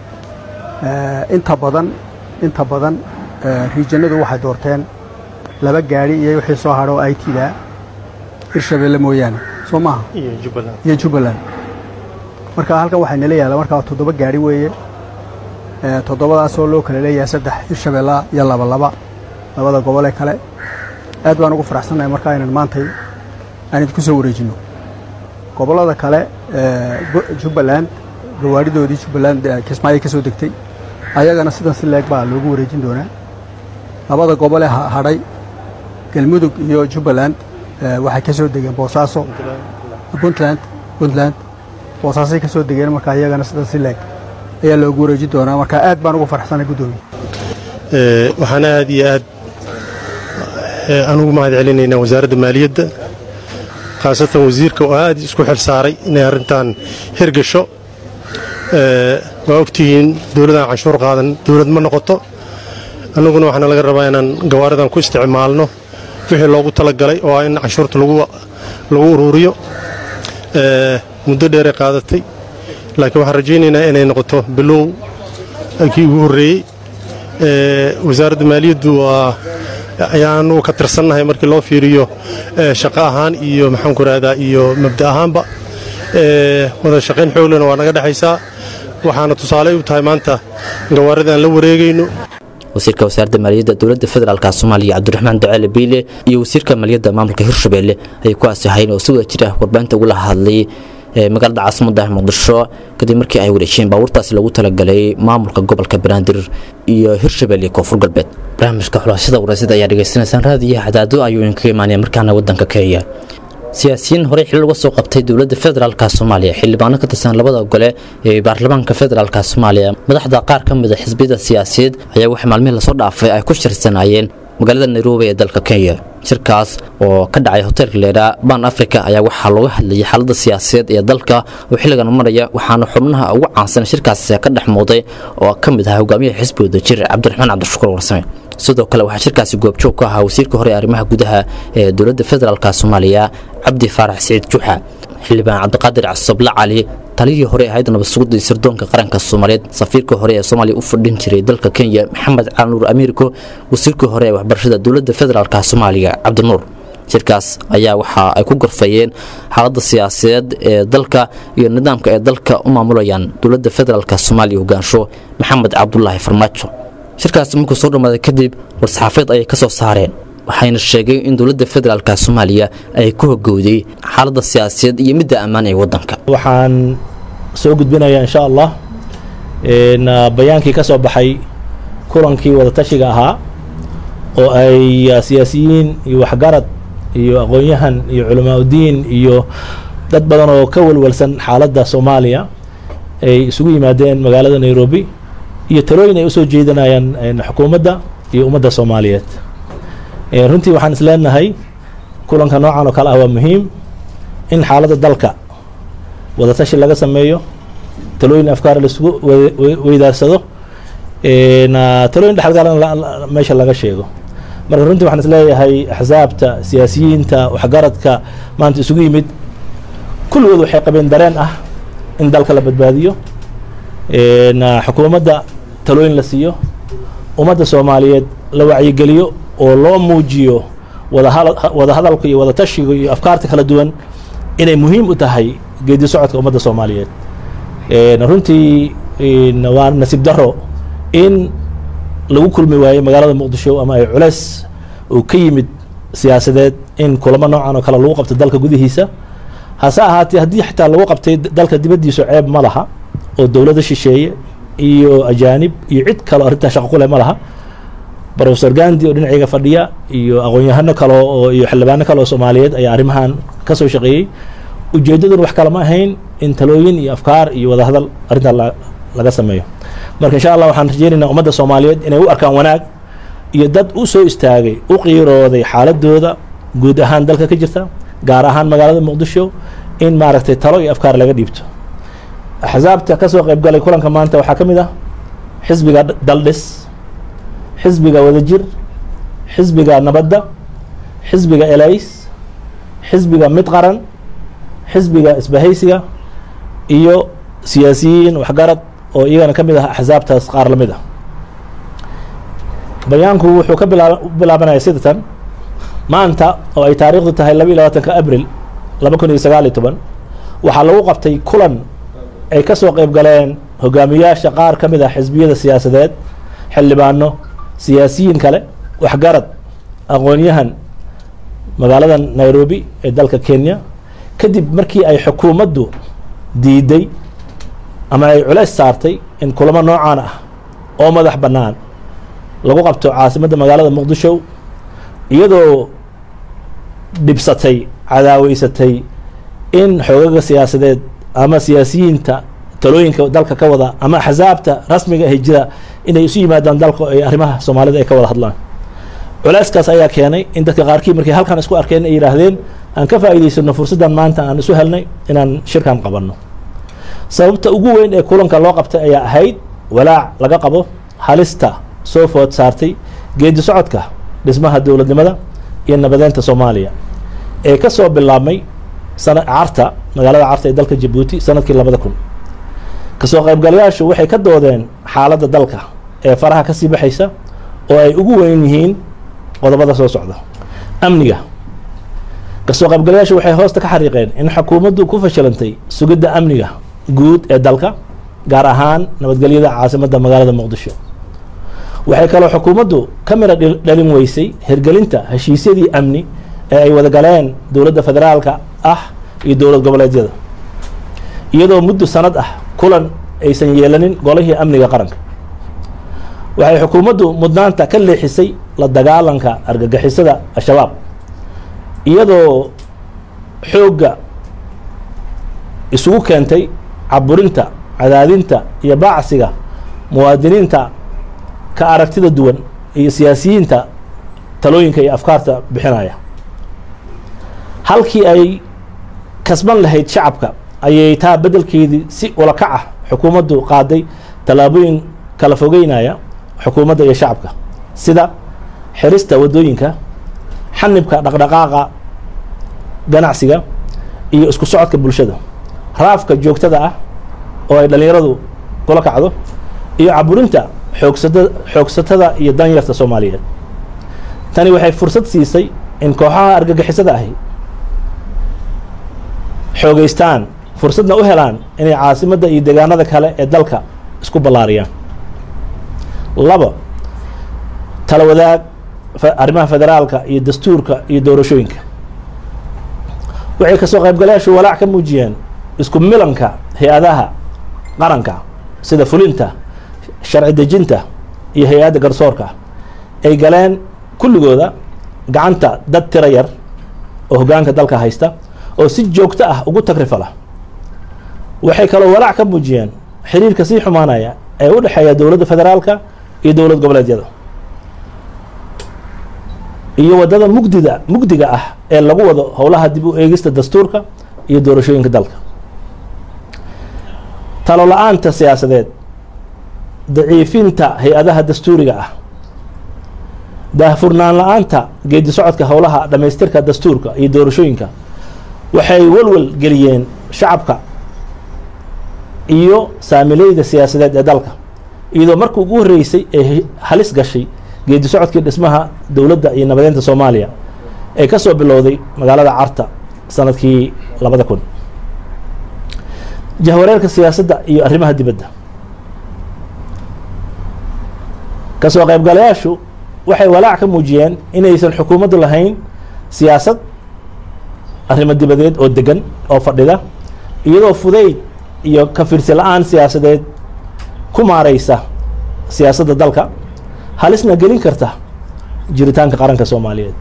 [SPEAKER 11] Eh, inta badan inta badan eh, regionadu waxay doorteen laba gaari iyo wixii soo hadho i t-da hirshabeelle mooyaane soo maaha iyo jubbaland marka halkan waxay nala yaalla markaa toddoba gaari weeye Eh, toddobadaasoo loo kala leeyahay saddex hirshabeella iyo laba laba labada gobol ee kale aad baan ugu faraxsannahay markaa inaan maantay aan idinku soo wareejinno gobollada kale eh, go- jubbaland gawaadhidoodii jubbaland eh, kismaayo ka soo degtay ayagana sidan si leeg baa loogu wareejin doonaa labada gobol ee ha- hadhay galmudug iyo jubbaland eh, waxay ka soo degeen boosaaso puntland puntland boosaasay ka soo degeen markaa iyagana sidan si leeg ayaa loogu wareejin doonaa marka aad baan ugu faraxsanay guddoomiye
[SPEAKER 12] Ee, waxaan aad iyo aad ee, aan ugu mahad celinaynaa wasaaradda maaliyadda khaasatan wasiirka oo aad isku xil saaray inay arrintan hirgasho Ee, waa ogtihiin dowladaan canshuur qaadan dowlad ma noqoto annaguna waxaana laga rabaa inaan gawaaridan ku isticmaalno wixii loogu talagalay oo ah in canshuurta lagu lagu uruuriyo ee, muddo dheeray qaadatay laakiin waxaan rajaynaynaa inay noqoto bilow kii ugu horreeyey ee, wasaaradda maaliyaddu waa ayaanu ka tirsannahay markii loo fiiriyo ee, shaqo ahaan iyo maxaanku rahdaa iyo mabda ahaanba ee, wada shaqayn xooglena waa naga dhexaysaa waxaana tusaale u tahay maanta gawaaridan la wareegayno
[SPEAKER 2] wasiirka wasaaradda maaliyadda dowladda federaalka soomaaliya cabdiraxmaan ducaale biile iyo wasiirka maaliyadda maamulka hirshabelle ayay ku asahayn oo si wada jira warbaahinta ugula hadlay ee magaalada caasimadda muqdisho kadib markii ay wareejiyeen baabuurtaasi loogu talagalay maamulka gobolka banaadir iyo hirshabelle iyo koonfur galbeed barnaamijka xulashada waraysyada ayaa dhegaysanaysaan raadiyaha cadaado ayuu idinkaga imaanaya markaana wadanka kenya siyaasiyiin horey xilal uga soo qabtay dowladda federaalka soomaaliya xildhibaano ka tirsan labada gole ee baarlamaanka federaalka soomaaliya madaxda qaar ka mid a xisbiyada siyaasiyeed ayaa wax maalmihii lasoo dhaafay ay ku shirsanayeen magaalada nairobi ee dalka kenya shirkaas oo ka dhacay hoteelka leeraa ban africa ayaa waxaa looga hadlayay xaaladda siyaasadeed ee dalka oo xilligan maraya waxaana xubnaha ugu caansan shirkaas ka dhex muuday oo ka mid ahaa hogaamiyaha xisbi wadajir cabdiraxmaan cabdishakuur warsame sidoo kale waxaa shirkaasi goobjoog ka ahaa wasiirka hore ee arrimaha gudaha ee dowladda federaalka soomaaliya cabdi faarax siciid juxa xildhibaan cabdiqaadir casable cali taliyihii hore ee hayadda nabad sugidda iyo sirdoonka qaranka soomaaliyeed safiirka hore ee soomaaliya u fadhin jiray dalka kenya maxamed cali nuur amiirko wasiirka hore ee waxbarashada dowladda federaalka soomaaliya cabdinuur shirkaas ayaa waxa ay ku gorfayeen xaaladda siyaasadeed ee dalka iyo nidaamka ay dalka u maamulayaan dowladda federaalka soomaaliya hogaansho maxamed cabdulaahi farmaajo shirkaasi markuu soo dhammaaday kadib war-saxaafeed ayay ka soo saareen waxayna sheegeen in dowladda federaalka soomaaliya ay ku hogowday xaaladda siyaasadeed iyo midda ammaan ee waddanka
[SPEAKER 13] waxaan soo gudbinayaa insha allah n bayaankii ka soo baxay kulankii wadatashiga ahaa oo ay siyaasiyiin iyo waxgarad iyo aqoon-yahan iyo culamaa udiin iyo dad badan oo ka walwalsan xaaladda soomaaliya ay isugu yimaadeen magaalada nairobi iyo talooyin ay usoo jeedinayaan xukuumadda iyo ummadda soomaaliyeed runtii waxaan is leenahay kulanka noocan oo kale ah waa muhiim in xaaladda dalka wadatashi laga sameeyo talooyin afkaar laisugu weydaarsado talooyin dhexalgalan meesha laga sheego marka runtii waxaan is leeyahay axsaabta siyaasiyiinta waxgaradka maanta isugu yimid kulligood waxay qabeen dareen ah in dalka la badbaadiyo xukuumadda talooyin la siiyo ummadda soomaaliyeed la wacyigeliyo oo loo muujiyo wada hadalka iyo wadatashiga iyo afkaarta kala duwan inay muhiim u tahay geedi socodka ummadda soomaaliyeed runtii waa nasiib daro in lagu kulmi waayey magaalada muqdisho ama ay culeys uu ka yimid siyaasadeed in kulamo noocan oo kale lagu qabto dalka gudihiisa hase ahaatee haddii xitaa lagu qabtay dalka dibaddiisu ceeb ma laha oo dowladda shisheeye iyo ajaanib iyo cid kale o arrintaa shaqo ku leh ma laha rofesor gandi oo dhinacayga fadhiya iyo aqoon-yahano kale oo iyo xildhibaano kale oo soomaaliyeed ayaa arrimahan ka soo shaqeeyey ujeeddaduna wax kale ma ahayn in talooyin iyo afkaar iyo wadahadal arrintaa laga sameeyo marka insha allah waxaan rajeynaynaa ummadda soomaaliyeed inay u arkaan wanaag iyo dad u soo istaagay u qiirooday xaaladooda guud ahaan dalka ka jirta gaar ahaan magaalada muqdisho in maaragtay talo iyo afkaar laga dhiibto axsaabta ka soo qaybgalay kulanka maanta waxaa ka mid ah xisbiga daldhis xisbiga wadajir xisbiga nabadda xisbiga elays xisbiga mid qaran xisbiga isbahaysiga iyo siyaasiyiin waxgarad oo iyagana ka mid ah axsaabtaas qaar la mid ah bayaanku wuxuu ka bilaa bilaabanaya sidatan maanta oo ay taariikhdu tahay laba iyo labaatanka abril laba kun iyo sagaal iyo toban waxaa lagu qabtay kulan ay ka soo qayb galeen hogaamiyaasha qaar ka mid ah xisbiyada siyaasadeed xildhibaano siyaasiyiin kale waxgarad aqoon-yahan magaalada nairobi ee dalka kenya kadib markii ay xukuumaddu diiday ama ay culeys saartay in kulamo noocaan ah oo madax bannaan lagu qabto caasimadda magaalada muqdisho iyadoo dhibsatay cadaaweysatay in xoogaga siyaasadeed ama siyaasiyiinta talooyinka dalka ka wada ama axsaabta rasmiga ahi jira inay isu yimaadaan dalka ay arrimaha soomaalida ay ka wada hadlaan culeyskaas ayaa keenay in dadka qaarkii markay halkan isku arkeen ay yidhaahdeen aan ka faa'iidaysano fursaddan maanta aan isu helnay inaan shirkan qabanno sababta ugu weyn ee kulanka loo qabtay ayaa ahayd walaac laga qabo halista soo food saartay geedi socodka dhismaha dowladnimada iyo nabadeynta soomaaliya ee ka soo bilaabmay sana carta magaalada carta ee dalka jabuuti sanadkii labada kun kasoo qaybgalayaashu waxay ka doodeen xaaladda dalka ee faraha ka sii baxaysa oo ay ugu weyn yihiin qodobada soo socda amniga kasoo qaybgalayaashu waxay hoosta ka xariiqeen in xukuumaddu ku fashilantay sugidda amniga guud ee dalka gaar ahaan nabadgelyada caasimadda magaalada muqdisho waxay kaloo xukuumaddu ka mira dhil- dhalin weysay hirgelinta heshiisyadii amni ee ay wada galeen dowladda federaalka ah iyo dowlad goboleedyada iyadoo muddo sanad ah kulan aysan yeelanin golihii amniga qaranka waxay xukuumaddu mudnaanta ka leexisay la dagaalanka argagixisada al-shabaab iyadoo xoogga isugu keentay caburinta cadaadinta iyo baacsiga muwaadiniinta ka aragtida duwan iyo siyaasiyiinta talooyinka iyo afkaarta bixinaya halkii ay kasban lahayd shacabka ayay taa beddelkeedii si ulakac ah xukuumaddu qaaday tallaabooyin kala fogeynaya xukuumadda iyo shacabka sida xirista waddooyinka xanibka dhaqdhaqaaqa ganacsiga iyo isku socodka bulshada raafka joogtada ah oo ay dhallinyaradu kula kacdo iyo caburinta xoogsada xoogsatada iyo danyarta soomaaliyeed tani waxay fursad siisay in kooxaha argagixisada ahi xoogeystaan fursadna u helaan inay caasimadda iyo deegaanada kale ee dalka isku ballaariyaan labo tala wadaag fe- arrimaha federaalka iyo dastuurka iyo doorashooyinka waxay kasoo qaybgalayaashu walaac ka muujiyeen isku milanka hay-adaha qaranka sida fulinta sharci dejinta iyo hay-adda garsoorka ay galeen kulligooda gacanta dad tiro yar oo hoggaanka dalka haysta oo si joogto ah ugu tagrifala waxay kaloo walaac ka muujiyeen xiriirka sii xumaanaya ee u dhexeeya dowladda federaalka iyo dowlad goboleedyada iyo waddada mugdida mugdiga ah ee lagu wado howlaha dib u eegista dastuurka iyo doorashooyinka dalka talo la-aanta siyaasadeed daciifinta hay-adaha dastuuriga ah daahfurnaan la-aanta geedi socodka howlaha dhammaystirka dastuurka iyo doorashooyinka waxay walwal geliyeen shacabka iyo saamileyda siyaasadeed ee dalka iyadoo markii ugu horreysay ee halis gashay geedi socodkii dhismaha dowladda iyo nabadeynta soomaaliya ee ka soo bilowday magaalada carta sanadkii labada kun jahwareerka siyaasadda iyo arrimaha dibadda kasoo qaybgalayaashu waxay walaac ka muujiyeen inaysan xukuumaddu lahayn siyaasad arrimo dibadeed oo degan oo fadhida iyadoo fudayd iyo ka fiirsi la-aan siyaasadeed ku maareysa siyaasadda dalka halisna gelin karta jiritaanka qaranka soomaaliyeed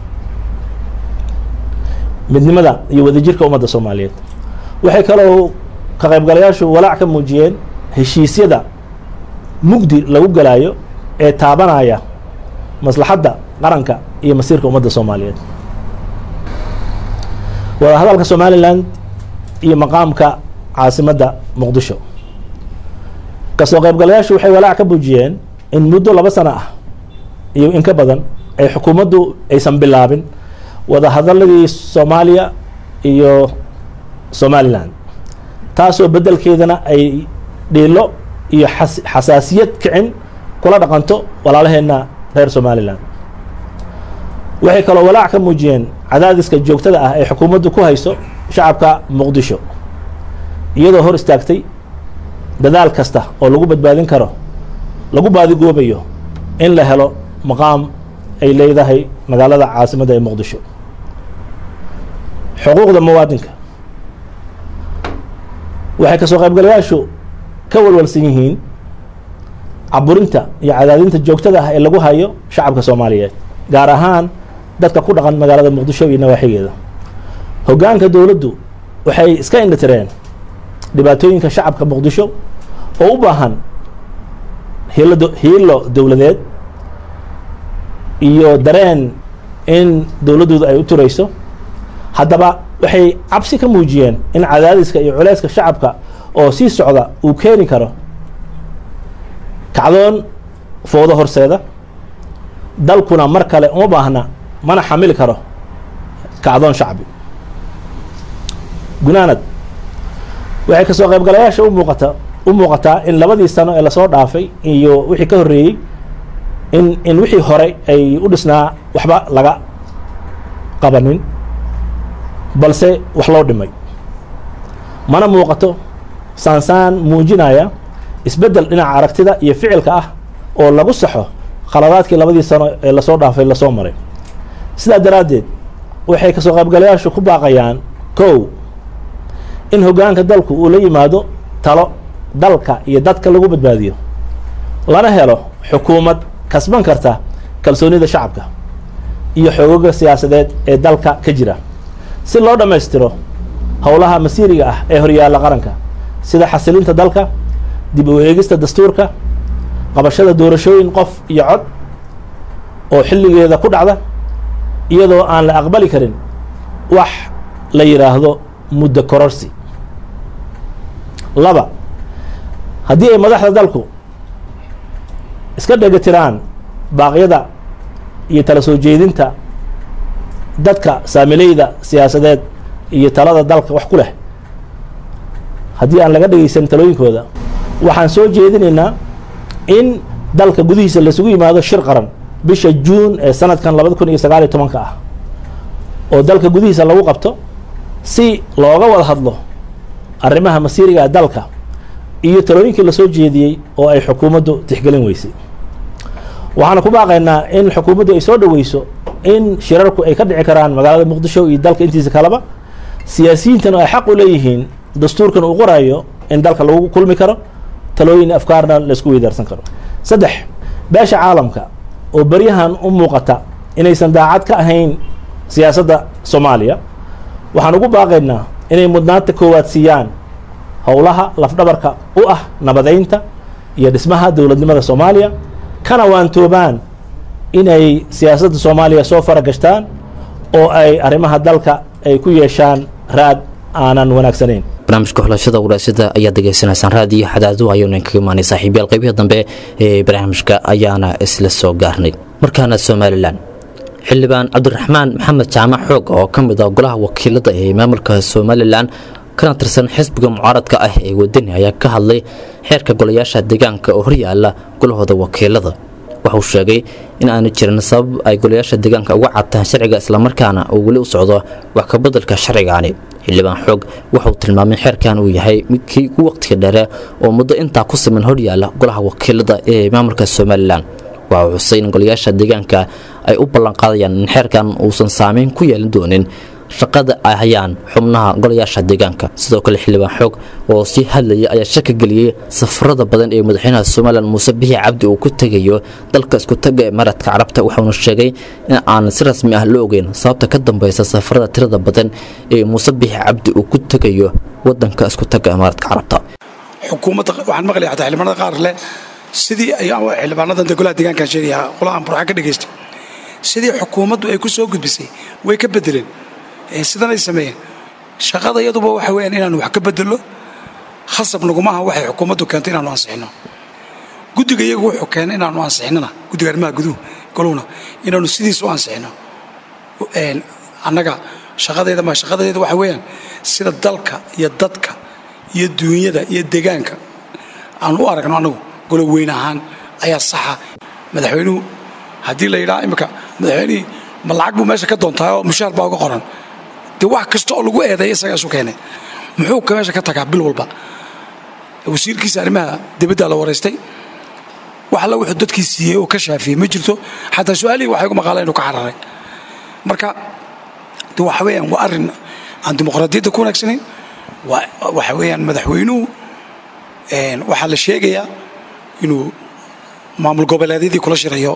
[SPEAKER 13] midnimada iyo wadajirka ummadda soomaaliyeed waxay kaloo ka qaybgalayaashu walaac ka muujiyeen heshiisyada mugdi lagu galaayo ee taabanaya maslaxadda qaranka iyo masiirka ummadda soomaaliyeed wada hadalka somalilan iyo maqaamka caasimadda muqdisho kasoo qaybgalayaashu waxay walaac ka muujiyeen in muddo laba sano ah iyo in ka badan ay xukuumaddu aysan bilaabin wada hadaladii soomaaliya iyo somalilan taasoo beddelkeedana ay dhiilo iyo xas- xasaasiyad kicin kula dhaqanto walaalaheenna reer somalilan waxay kaloo walaac ka muujiyeen cadaadiska joogtada ah ee xukuumaddu ku hayso shacabka muqdisho iyadoo hor istaagtay dadaal kasta oo lagu badbaadin karo lagu baadigoobayo in la helo maqaam ay leedahay magaalada caasimadda ee muqdisho xuquuqda muwaadinka waxay kasoo qaybgalayaashu ka walwalsan yihiin caburinta iyo cadaadinta joogtada ah ee lagu hayo shacabka soomaaliyeed gaar ahaan dadka ku dhaqan magaalada muqdisho iyo nawaaxigeeda hoggaanka dowladdu waxay iska indhatireen dhibaatooyinka shacabka muqdisho oo u baahan hiilo do- hiilo dowladeed iyo dareen in dowladdooda ay u turayso haddaba waxay cabsi ka muujiyeen in cadaadiska iyo culeyska shacabka oo sii socda uu keeni karo kacdoon foodo horseeda dalkuna mar kale uma baahna mana xamili karo kacdoon shacbi gunaanad waxay kasoo qaybgalayaasha u muuqata u muuqataa in labadii sano ee lasoo dhaafay iyo wixii ka horreeyey in in wixii hore ay u dhisnaa waxba laga qabanin balse wax loo dhimay mana muuqato saansaan muujinaya isbeddel dhinaca aragtida iyo ficilka ah oo lagu saxo khaladaadkii labadii sano ee lasoo dhaafay lasoo maray sidaa daraaddeed waxay kasoo qaybgalayaashu ku baaqayaan kow in hoggaanka dalku uu la yimaado talo dalka iyo dadka lagu badbaadiyo lana helo xukuumad kasban karta kalsoonida shacabka iyo xoogoga siyaasadeed ee dalka ka jira si loo dhammaystiro howlaha masiiriga ah ee horyaalla qaranka sida xasilinta dalka dib u eegista dastuurka qabashada doorashooyin qof iyo cod oo xilligeeda ku dhacda iyadoo aan la aqbali karin wax la yidhaahdo muddo kororsi laba haddii ay madaxda dalku iska dhegatiraan baaqyada iyo tala soo jeedinta dadka saamileyda siyaasadeed iyo talada dalka wax ku leh haddii aan laga dhegeysan talooyinkooda waxaan soo jeedinaynaa in dalka gudihiisa laisugu yimaado shir qaran bisha juun ee sanadkan labada kun iyo sagaal iyo tobanka ah oo dalka gudihiisa lagu qabto si looga wada hadlo arrimaha masiiriga ee dalka iyo talooyinkii lasoo jeediyey oo ay xukuumaddu tixgelin weysay waxaana ku baaqaynaa in xukuumaddu ay soo dhoweyso in shirarku ay ka dhici karaan magaalada muqdisho iyo dalka intiisa kaleba siyaasiyiintana ay xaq u leeyihiin dastuurkan uu qorayo in dalka lagu kulmi karo talooyin afkaarna laisku weydaarsan karo saddex beesha caalamka oo beryahan u muuqata inaysan daacad ka ahayn siyaasadda soomaaliya waxaan ugu baaqaynaa inay mudnaanta koowaad siiyaan howlaha lafdhabarka u ah nabadeynta iyo dhismaha dowladnimada soomaaliya kana waantoobaan inay siyaasadda soomaaliya soo faragashtaan oo ay arrimaha dalka ay ku yeeshaan raad aanan wanaagsanayn
[SPEAKER 2] barnaamijka xulashada waraasada ayaad degeysanaysaan raadiyo xadaadu ayuuna kaga imaanay saaxiibyaal qaybihii dambe ee barnaamijka ayaana isla soo gaarnay markaana somalilan xildhibaan cabdiraxmaan maxamed jaamac xoog oo ka mid ah golaha wakiilada ee maamulka somalilan kana tirsan xisbiga mucaaradka ah ee wadani ayaa ka hadlay xeerka golayaasha deegaanka oo horyaala golahooda wakiilada wuxuu sheegay in aanu jirin sabab ay golayaasha deegaanka uga cadtaan sharciga islamarkaana uu weli u socdo wax ka beddelka sharcigaani xildhibaan xoog wuxuu tilmaamay xeerkan uu yahay midkii ugu waqtiga dheere oo muddo intaa ku siman horyaala golaha wakiilada ee maamulka somalilan waxa uu xusay in golayaasha deegaanka ay u ballanqaadayaan in xeerkan uusan saameyn ku yeelan doonin shaqada ay hayaan xubnaha golayaasha deegaanka sidoo kale xildhibaan xoog oo sii hadlayay ayaa shaka geliyey safarada badan ee madaxweynaha somalilan muuse bixi cabdi uu ku tegayo dalka isku taga ee maradka carabta waxauna sheegay in aan si rasmi ah la ogeyn sababta ka dambeysa safarada tirada badan ee muuse bixi cabdi uu ku tegayo wadanka isku taga ee maradka carabta
[SPEAKER 14] xukuumadda waxaan maqlaya xataa xildhibaanada qaar leh sidii ay xildhibaanadan de golaha deegaankan sheegaya qolahan burxa ka dhageystay sidii xukuumaddu ay ku soo gudbisay way ka bedeleen sidan ay sameeyeen shaqada iyaduba waxa weyaan inaanu wax ka bedelno khasab nagumaha waxay xukuumaddu keentay inaanu ansixino guddiga iyagu wuxuu keenay inaanu ansixinana guddiga arrimaha guduhu golowna inaanu sidiis u ansixino annaga shaqadeeda ma shaqadeeda waxa weeyaan sida dalka iyo dadka iyo duunyada iyo deegaanka aan u aragno annagu golo weyn ahaan ayaa saxa madaxweynuhu haddii la yidhaha imika madaxweynihii ma lacag buu meesha ka doontaa oo mushaar baa uga qoran dee wax kasta oo lagu eedeeya isagaa isu keenay muxuu ka meesha ka tagaa bil walba wasiirkiisa arrimaha dibaddaa la waraystay wax alla wuxuu dadkii siiyey oo ka shaafiyey ma jirto xataa su-aalihii waxay ugu maqaaleen inuu ka cararay marka de waxa weeyaan waa arrin aan dimuqraadiyadda ku wanaagsanayn waxa weeyaan madaxweynuhu waxaa la sheegayaa inuu maamul goboleedyadii kula shirayo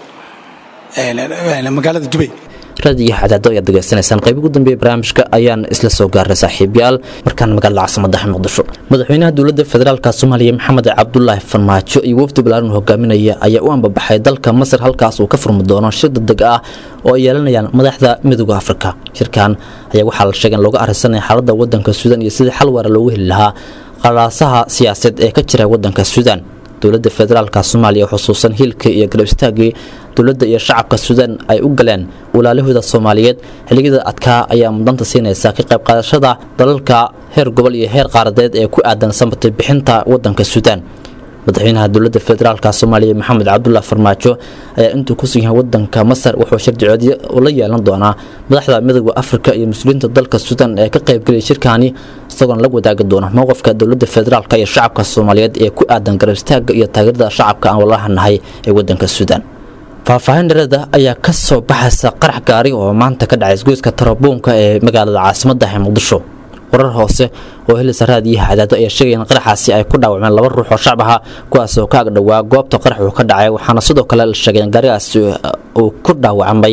[SPEAKER 14] magaalada dubay
[SPEAKER 2] raadiyo xadaado ayaad degeysanaysaan qayb ugu dambeeya barnaamijka ayaan isla soo gaaray saaxiibyaal markaan magaalada caasimadaha muqdisho madaxweynaha dowladda federaalka soomaaliya maxamed cabdulaahi farmaajo iyo wafdi balaaran hogaaminaya ayaa u ambabaxay dalka masar halkaas uu ka furmi doono shir degdeg ah oo ay yeelanayaan madaxda midooda afrika shirkan ayaa waxaa la sheegay in looga arrinsanaya xaaladda wadanka suudan iyo sidii xal waara loogu heli lahaa qalaasaha siyaasadeed ee ka jira wadanka suudaan dowladda federaalka soomaaliya xusuusan hiilkii iyo garab istaagii dowladda iyo shacabka suudaan ay u galeen walaalahooda soomaaliyeed xilligada adkaa ayaa mudanta siinaysa ka qayb qaadashada dalalka heer gobol iyo heer qaaradeed ee ku aadan samatay bixinta wadanka suudaan madaxweynaha dowladda federaalka soomaaliya maxamed cabdullah farmaajo ayaa intuu ku sugan yahay wadanka masar wuxuu shirdicoodyo la yeelan doonaa madaxda midooda afrika iyo mas-uuliyiinta dalka suudaan ee ka qaybgelaya shirkaani isagoona la wadaagi doona mowqifka dowladda federaalk iyo shacabka soomaaliyeed ee ku aadan garab istaaga iyo taageerada shacabka aan walahanahay ee wadanka suudaan faahfaahin dhereeda ayaa ka soo baxaysa qarax gaari oo maanta ka dhacay isgoyska tarabuunka ee magaalada caasimadda ee muqdisho warar hoose oo helisa raadiyaha cadaado ayaa sheegaya in qaraxaasi ay ku dhaawacmeen laba ruux oo shacab aha kuwaas oo ka agdhowaa goobta qarax uu ka dhacay waxaana sidoo kale la sheegay in gaarigaasi uu ku dhaawacmay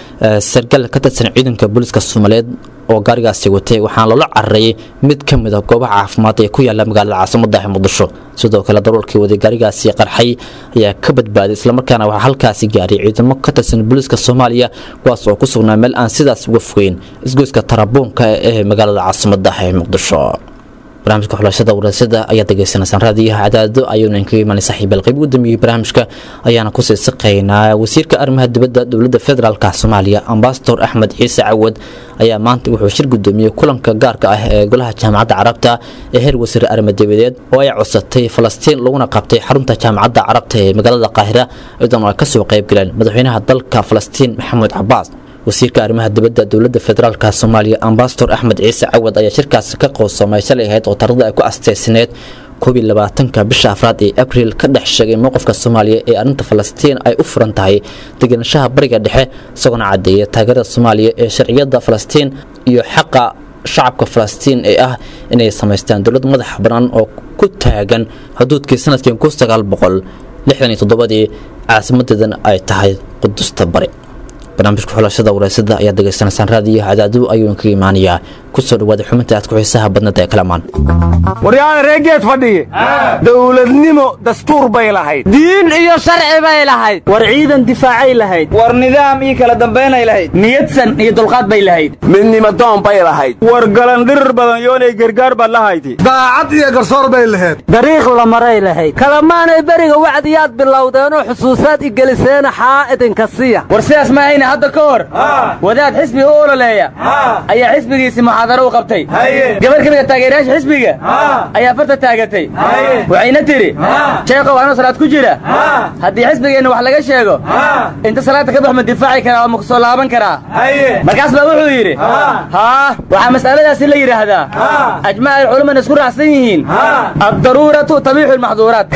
[SPEAKER 2] sargal ka tirsan ciidanka booliiska soomaaliyeed oo gaarigaasi watay waxaana loola carareeyey mid ka mid a goobaha caafimaad ee ku yaala magaalada caasimada ee muqdisho sidoo kale daruurkii waday gaarigaasi qarxay ayaa ka badbaaday islamarkaana waxaa halkaasi gaaray ciidamo ka tirsan booliiska soomaaliya kuwaas oo ku sugnaa meel aan sidaas uga fogeyn isgoyska tarabuunka ee magaalada caasimada ee muqdisho barnaamijka xulashada warasada ayaad degeysanaysaan raadiyaha cadaado ayuuna inkaga imaanay saaxiibal qayb ugu dambeeyey barnaamijka ayaana kusii siqaynaa wasiirka arrimaha dibadda dowladda federaalka soomaaliya ambasador axmed ciise cawad ayaa maanta wuxuu shir gudoomiyey kulanka gaarka ah ee golaha jaamacadda carabta ee heer wasiir arrimo dibadeed oo ay codsatay falastiin laguna qabtay xarunta jaamacadda carabta ee magaalada qaahira iyadoona ay kasoo qaybgaleen madaxweynaha dalka falastiin maxamuud cabaas wasiirka arrimaha dibadda dowladda federaalka soomaaliya ambasador axmed ciise cawad ayaa shirkaasi ka qoowsamay shalay ahayd oo tarada ay ku asteysneed koob iyo labaatanka bisha afraad ee abriil ka dhex sheegay mowqifka soomaaliya ee arrinta falastiin ay u furan tahay degenashaha bariga dhexe isagoona caddeeya taageerada soomaaliya ee sharciyadda falastiin iyo xaqa shacabka falastiin ee ah inay samaystaan dowlad madax bannaan oo ku taagan xuduudkii sanadkii kun sagaal boqol lixdan iyo toddobadii caasimadeedan ay tahay qudusta bari barnaamijka xulashada wareysada ayaad degeysanaysaan raadiyaha cadaadu ayuu inkaga imaanayaa kusoo dhawaada xubinta aad ku xiisaha badnada ee kalamaan
[SPEAKER 15] waryaada reegeed fadhiye dowladnimo dastuur bay lahayd
[SPEAKER 16] diin iyo sharci bay lahayd
[SPEAKER 15] war ciidan difaacay lahayd
[SPEAKER 16] war nidaam iyo kala dambaynay lahayd
[SPEAKER 15] niyadsan iyo dulqaad bay lahayd midnimo doon bay lahayd war galandhirir badan yoonay gargaar baad lahayti
[SPEAKER 17] daacad iyo garsoor bay lahayd
[SPEAKER 16] dariiq la maray lahayd kalamaanay beriga wacdiyaad bilowdeenoo xusuusaad igeliseena xaa idinka siya
[SPEAKER 15] war sidaas ma ahayna hadda ka hor wadaad xisbiga u ololeeya ayaa xisbigiisii muxaadaro u qabtay gabar ka mid a taageerayaasha xisbiga ayaa farta taagatay waxayna tidhi sheekow anoo salaad ku jira haddii xisbigeenna wax laga sheego inta salaadda ka bax ma difaaci karaa oo ma ku soo laaban karaa markaas baa wuxuu yidhi haa waxaa mas'aladaasi la yidhaahdaa ajmac alculaman isku raacsan yihiin addaruuratu tabiixu lmaxduuraat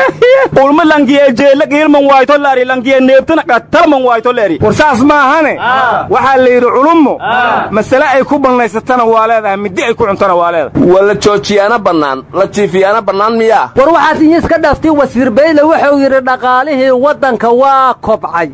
[SPEAKER 15] ulma langiye jeella giilman waayto laari langiye neebtana qatalman waayto leeri war saas maahane waxaa la yidhi culummo masale ay ku bannaysatana waa leedahay middi ay ku cuntana waa leedahay
[SPEAKER 18] waa la joojiyaana bannaan la jiifiyaana bannaan miyaa
[SPEAKER 16] war waxaad iyiska dhaftay wasiir bayle wuxuu yidhi dhaqaalihii waddanka waa kobcay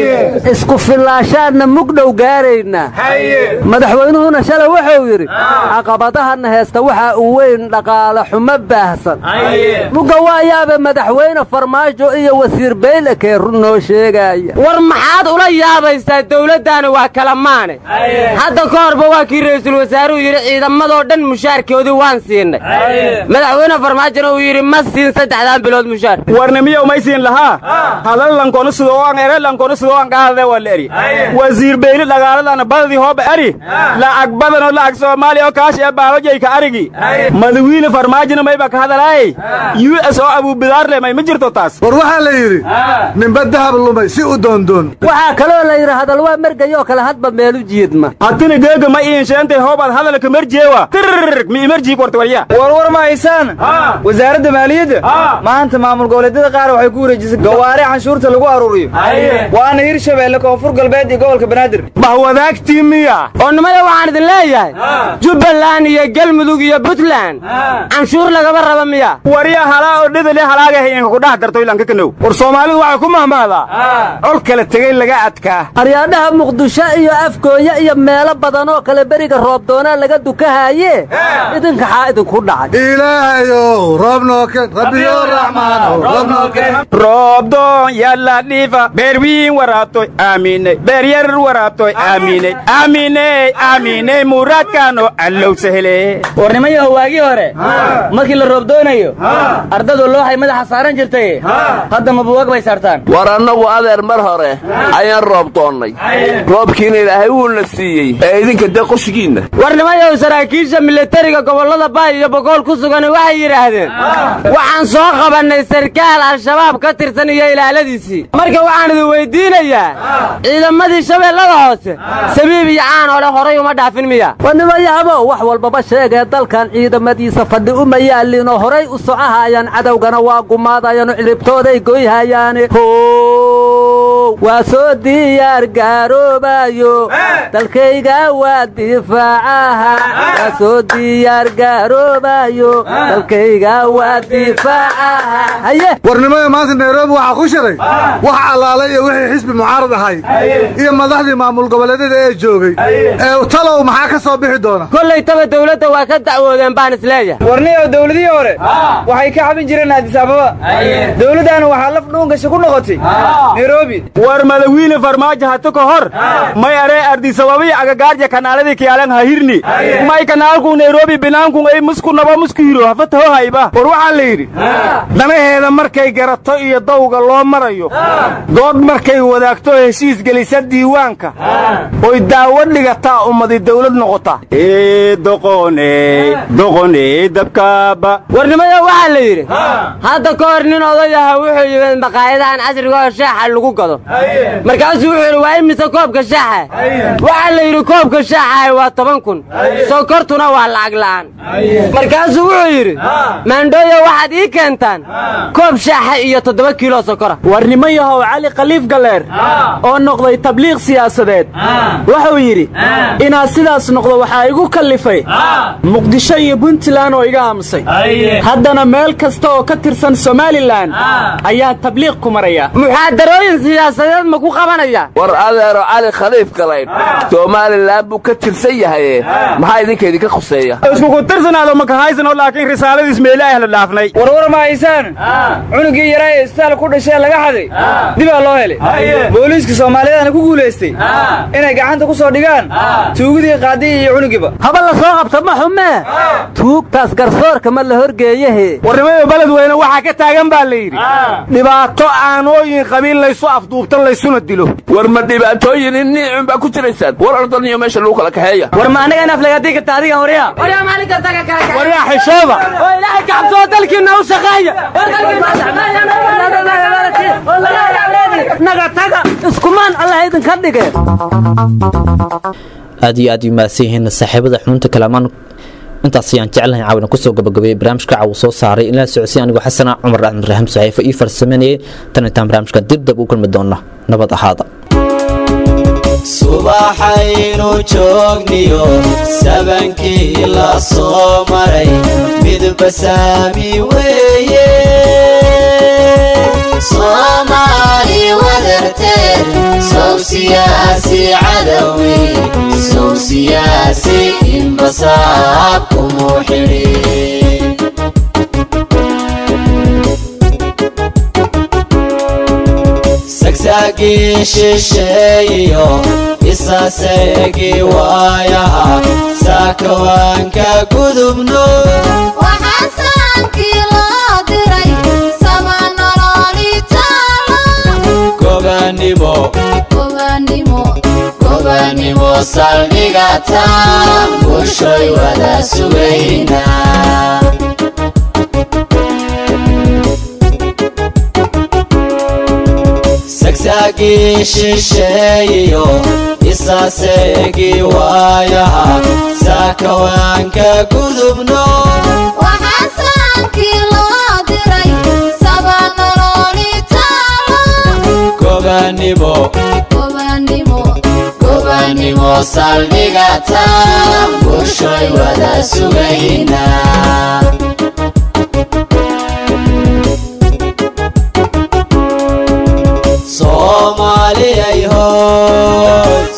[SPEAKER 16] isku fillaashaanna mugdhow gaaraynaa madaxweynuhuna shalay wuxuu yidhi caqabadahana heesta waxaa u weyn dhaqaale xumo baahsan mugga waa yaabe madaxweyne farmaajo iyo wasiir bayle kee run noo sheegaaya
[SPEAKER 19] war maxaad ula yaabaysaa dawladdaana waa kala maane hadda ka horba waa kii ra'iisul wasaaruhu yidhi ciidamadoo dhan mushaarkoodii waan siinay madaxweyne farmaajona uu yidhi ma siin saddexdaan bilood mushaar
[SPEAKER 15] warnimiyow may siin lahaa hadal lankonu sidoo aan ere lankonu sidoo aan qaadade waa la eri wasiir beyli dhagaaladana badadii hooba eri lacag badanoo lacag soomaaliya oo kaash ee baalojayka arigi madawiine farmaajona mayba ka hadalaay u s oo abuubidaarle may ma jirto taas
[SPEAKER 17] war waxaa la yidhi ninba dahab lumay si u doondoon
[SPEAKER 16] waxaa kaloo la yidhi hadal waa mergayoo kale hadba meelu jiidma
[SPEAKER 15] hatina geega ma iinsheentay hoobaad hadalka merjeewa tirrg mi imerjiig warta warya
[SPEAKER 20] warwar ma haysaan wasaaradda maaliyadda maanta maamul goboleedyada qaar waxay ku wareejisay gawaari canshuurta lagu aruuriyo waana hirshabeelle koonfur galbeed iyo gobolka banaadir
[SPEAKER 15] bahwadaagtii miya
[SPEAKER 19] oo nimada waxaan idin leeyahay jubbaland iyo galmudug iyo puntland canshuur lagama raba miya
[SPEAKER 15] warya halaa oo dhidali halaagahay inka ku dhax darto ilanka kanow war soomaalidu waxay ku mahmaadaa col kala tegey laga adkaa
[SPEAKER 16] aryaadhaha muqdisho iyo afgooye iyo meelo badan oo kale beriga roobdoonaa laga dukahaye idinka xaa idinku dhacay
[SPEAKER 17] ilaahayow roob nooken rabbiyo raxmaanow roob nooken
[SPEAKER 21] roobdoon yalla dhiifa beerwiin waraabtoy aaminey beeryar waraabtoy aaminey aaminey aaminey muraadkaano allow sahle
[SPEAKER 15] warnimayaho waagii hore markii la roobdoonayo ardadu looxay madaxa saaran jirtay hadda mabuwag bay saartaan
[SPEAKER 18] war annagu adeer mar hore ayaan roob doonnay roobkiina ilaahay wuuna siiyey ee idinka dee qoshigiinna
[SPEAKER 19] warnimayow saraakiisha militariga gobollada baay iyo bogool ku sugan waxay yidhaahdeen waxaan soo qabannay sarkaal al-shabaab ka tirsan iyo ilaaladiisii marka waxaan idin weyddiinayaa ciidamadii shabeellada hoose sabiib iyo caan ole horay uma dhaafin miya
[SPEAKER 16] wanimayaabo wax walbaba sheegee dalkan ciidamadiisa fadhi uma yaallinoo horay u socohaayaan cadowgana waa gumaadayaano ciribtooday goyhayaane how waa soo diyaar gaaroobayo dalkayga waa difaacaha waa soo diyaar gaaroobayo dalkayga waa difaacaha haye
[SPEAKER 17] warnimada maanta nairobi waxaa ku shiray wax allaalay iyo wixii xisbi mucaarad ahay iyo madaxdii maamul goboleedyada ee joogay ee talow maxaa ka soo bixi doona
[SPEAKER 19] kollaytaba dawladda waa ka dacwoodeen baan isleeyahay
[SPEAKER 20] warniyow dawladihii hore waxay ka cabin jireen addis ababa dawladdaana waxaa laf dhuungasha ku noqotay nairobi
[SPEAKER 21] war madawiine farmaajo hata ka hor may aree ardisababii agagaarja kanaaladii kiyaalan ha hirni may kanaalku nairobi binaankun ay musku naba musku hiro hafataho hayba war waxaa la yidhi danaheeda markay garato iyo dawga loo marayo dood markay wadaagto heshiis gelisa diiwaanka oy daawo dhigataa ummadi dawlad noqota ee doqone doqone dabkaaba
[SPEAKER 19] warnimayo waxaa la yidhi hadda ka hor nin odayaha wuxuu yimid maqaayadahan casriga oo shaaxa lagu gado markaasuu wuxuu yidhi waa imise koobka shaaxa waxaa la yidhi koobka shaaxahay waa toban kun sokortuna waa lacag la'aan markaasuu wuxuu yidhi maandhooyo waxaad ii keentaan koob shaaxa iyo toddoba kiilo sokora
[SPEAKER 21] warnimayahow cali khaliif galeer oo noqday tabliiq siyaasadeed wuxuu yidhi inaad sidaas noqdo waxaa igu kallifay muqdisho iyo puntland oo iga aamusay haddana meel kasta oo ka tirsan somalilan ayaa tabliiq ku maraya
[SPEAKER 19] muxaadarooyin siyaasadeed ma ku qabanaya
[SPEAKER 18] war adeero cali khaliif galaydh somalilan buu ka tirsan yahaye maxaa idinka idinka khuseeya
[SPEAKER 21] iskuku tirsanaado makahaysanoo laakiin risaaladiis meelaah la dhaafnay
[SPEAKER 20] warwar ma haysaan cunugii yaraa ee isbitaal ku dhashee laga xaday dibaa loo helay booliiska soomaaliyaana ku guulaystay inay gacanta ku soo dhigaan tuugidii qaadii iyo cunugiiba
[SPEAKER 16] haba la soo qabta ma xumee tuugtaas garsoorka ma la horgeeyahe
[SPEAKER 21] warnimada beledweyne waxaa ka taagan baa la yidhi dhibaato aanooyin qabiil laysu afduubtan laysuna dilo
[SPEAKER 18] war ma dhibaatooyin inniicun baa ku jiraysaan war ordaniyo meesha lagu kala kaxeeya
[SPEAKER 15] war ma anaga naflagaadii karta adigan warya
[SPEAKER 19] waryaa maalin kasta ka kala
[SPEAKER 21] waryaa xishooba
[SPEAKER 19] oo ilaahay kacabsoo dalkiinna u shaqeeya
[SPEAKER 16] naga taga iskumaan allah idinka dhige
[SPEAKER 2] aad iyo aad u mahadsan yihiin saaxiibada xubinta kalamaan intaas ayaan jeclahay caawina kusoo gabagabeeyey barnaamijka caawa soo saaray in la socodsiin anigoo xasana cumar axmed raxim saxiifo ii farsameynayay tan intaan barnaamijka dibdab u kulmi doona nabad ahaada
[SPEAKER 5] subaxaynu joogniyo sabankii la soo maray midba saami weeye soomaali wadarteed sow siyaasi cadawi sow siyaasi inbasaab kumu xidhi sagsaagii shisheeyiyo isaseegii waayaha saakawaanka gudubno
[SPEAKER 6] waxaasaankii loo diray sama nololi taalo
[SPEAKER 5] gobanimo
[SPEAKER 6] gobanimo
[SPEAKER 5] gobanimo saldhiga taan bulshoy wada sugaynaa sagsaagii shisheeyiyo isaseegii waayaha saakawaanka gudubno
[SPEAKER 6] waxaasaankii loo diray sama nololi taalo
[SPEAKER 5] gobanimo
[SPEAKER 6] gobanimo
[SPEAKER 5] gobanimo saldhiga taan bulshoy wada sugaynaa soomaaliyay ho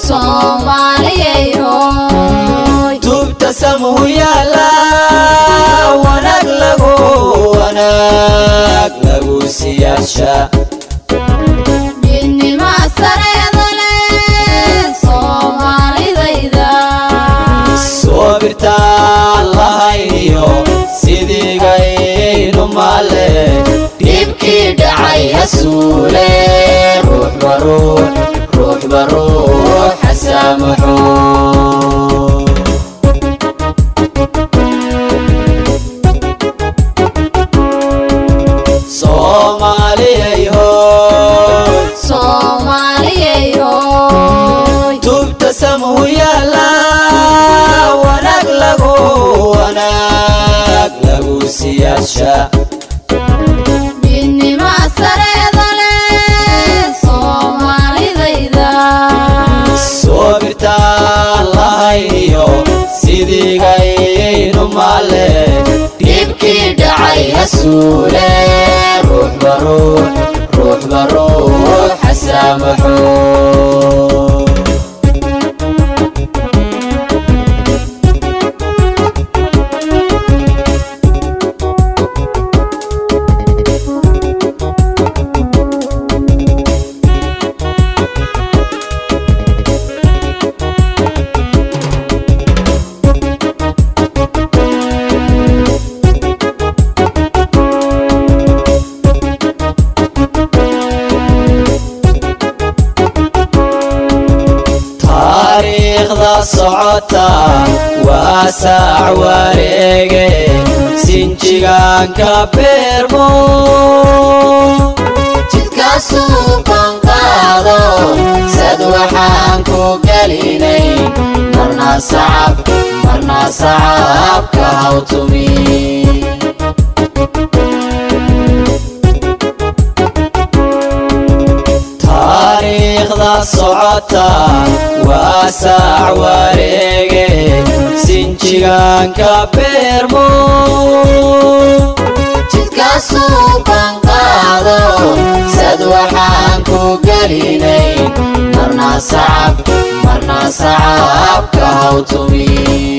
[SPEAKER 6] soomaaliyay hooy
[SPEAKER 5] tubta samuhu yaala wanaag lagu wanaag lagu siyaasha
[SPEAKER 6] midnima sareeda leh soomaalidayda
[SPEAKER 5] soobirtaan lahayniyo sidigaynu male dhibkii dhacay hasuule ruuxba ruux ruuxba ruux xasaamaxo soomaaliyay hooy
[SPEAKER 6] soomaaliyay hooy
[SPEAKER 5] tubta samuhu yaala wanaag lagu wanaag lagu siyaasha
[SPEAKER 6] midnima sareeda leh soomaalidayda
[SPEAKER 5] soobirtaan lahayniyo sidigaynu male dhibkii dhacay hasuule ruuxba ruux ruuxba ruux xasaamaxo taariikhda socota waa saac wareege sinjigaanka beermo
[SPEAKER 6] jidkaasuu banqaado
[SPEAKER 5] sad waxaan ku gelinay marna sacab marna sacabka hawtumi taariikhda socota waa saac wareege sinjigaanka beermo
[SPEAKER 6] jidkaasuu banqaado
[SPEAKER 5] sad waxaan ku gelinay marna sacab marna sacabka hawtumi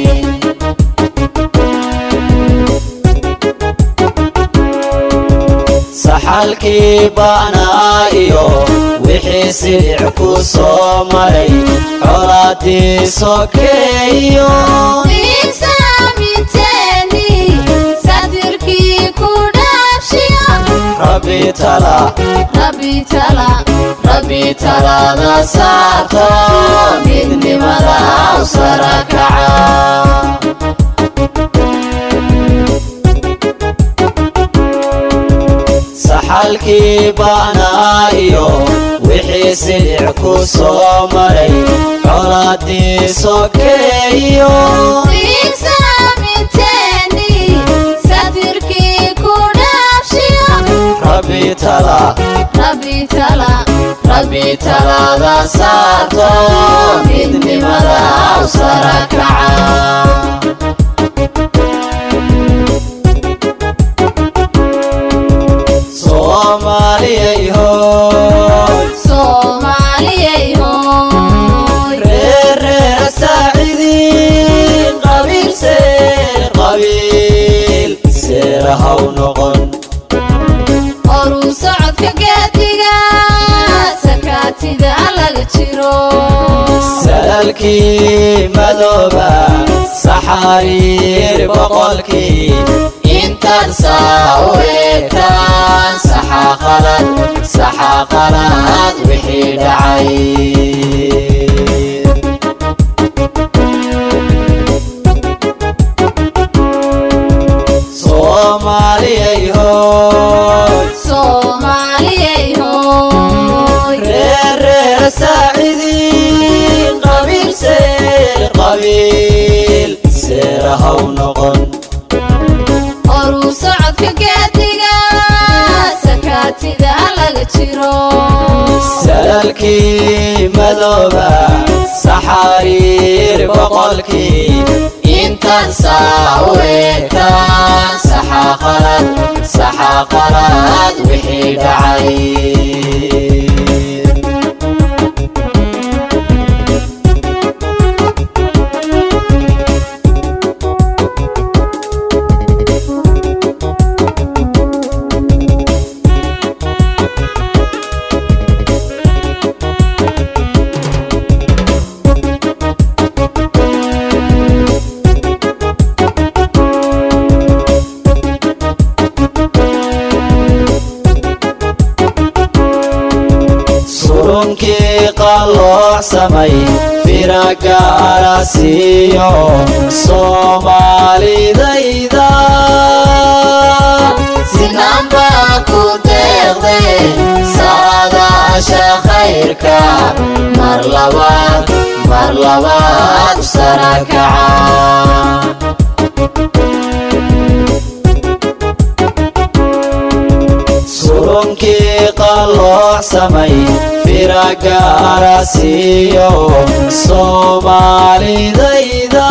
[SPEAKER 5] saxalkii baanaa iyo wixii sidic ku soo maray colaadii sokeeyo
[SPEAKER 6] iisaamiteeni sadirkii ku dhaafshiyo
[SPEAKER 5] rabbi tala
[SPEAKER 6] rabbi tala
[SPEAKER 5] rabbi talaada saarto midnimada u sara kaca saxalkii baanaa iyo wixii sidic ku soo maray colaadii sokeeyo
[SPEAKER 6] iisaamiteeni sadirkii ku dhaafshiyo
[SPEAKER 5] rabbi tala
[SPEAKER 6] rabbi tala
[SPEAKER 5] rabbi talaada saarto midnimada u sara kaca soomaaliyay hooy
[SPEAKER 6] soomaaliyay hooy
[SPEAKER 5] reereera saacidiin qabiil seer qabiil seera haw noqon
[SPEAKER 6] oruu socodka geediga sakaatida laga jiro
[SPEAKER 5] salaalkii madooba saxariir boqolkii intaan saa u eegtaan saxaa qalad saxaa qalad wixii dhacay soomaaliyay hooy
[SPEAKER 6] soomaaliyay hooy
[SPEAKER 5] reereera saacidiin qabiil seer qabiil seera haw noqon
[SPEAKER 6] oruu socodka geediga sakaatida laga jiro
[SPEAKER 5] salaalkii madooba saxariir boqolkii intaan saa u eegtaan saxaa qalad saxaa qalad wixii dhacay qalloocsamay firagaara siiyo soomaalidayda
[SPEAKER 6] sinamba ku deeqde saadaasha khayrka mar labaad mar labaad u sarakaca
[SPEAKER 5] surunkii qalloocsamay firagaara siiyo soomaalidayda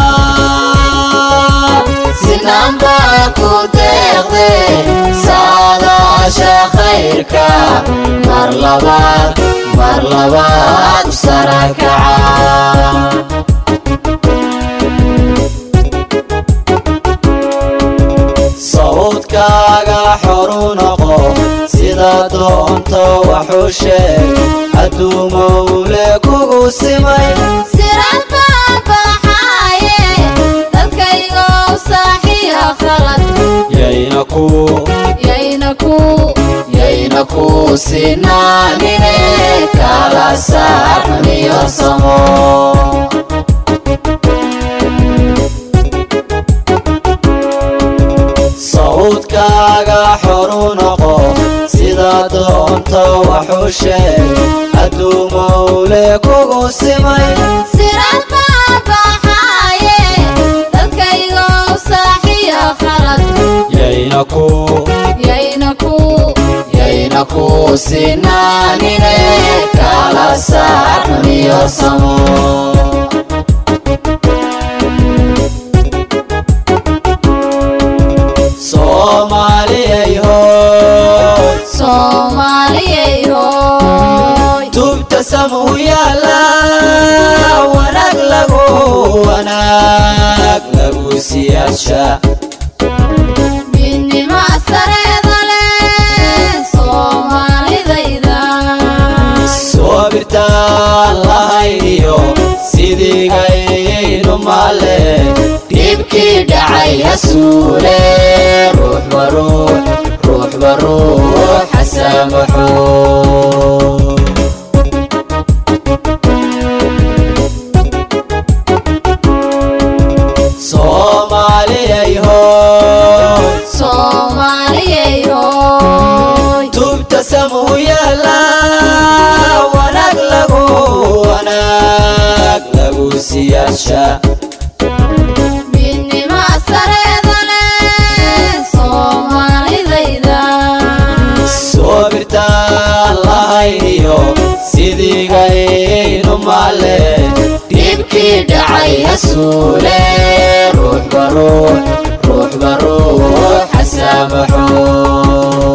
[SPEAKER 6] sinamba ku deeqde saadaasha khayrka mar labaad mar labaad u sarakaca
[SPEAKER 5] sawdkaaga xoru noqo sida doonto waxu sheeg hadduu mawle kugu simay
[SPEAKER 6] sirad baabaxaaye dadkaygow saaxiya khalad
[SPEAKER 5] yayna ku
[SPEAKER 6] yayna ku yayna ku sinaanine kala saar xuniyo samo
[SPEAKER 5] sawdkaaga xoru noqo sida doonto waxu sheeg hadduu mawle kugu simay
[SPEAKER 6] sirad baabaxaaye dadkaygow saaxiya khalad
[SPEAKER 5] yayna ku
[SPEAKER 6] yayna ku yayna ku sinaanine kala saar xuniyo samo
[SPEAKER 5] soomaaliyay hoy
[SPEAKER 6] soomaaliyay hoy
[SPEAKER 5] tubta samu yaala wanaag lagu wanaag lagu siyaasha
[SPEAKER 6] midnimo sareeda leh soomaalidayda
[SPEAKER 5] soobirtaan lahayniyo sidigaynu male
[SPEAKER 6] dhibkii dhacay hasuule
[SPEAKER 5] ruux baruux ruux baruux xasamaxo soomaaliyay hoy
[SPEAKER 6] soomaaliyay hoy
[SPEAKER 5] tubta samu yaala wanaag lagu wanaag lagu siyaasha
[SPEAKER 6] midnimo sareeda leh soomaalidayda
[SPEAKER 5] soobirtaan lahayniyo sidigaynu male
[SPEAKER 6] dhibkii dhacay hasuule
[SPEAKER 5] ruux baruux ruux baruux xasamaxo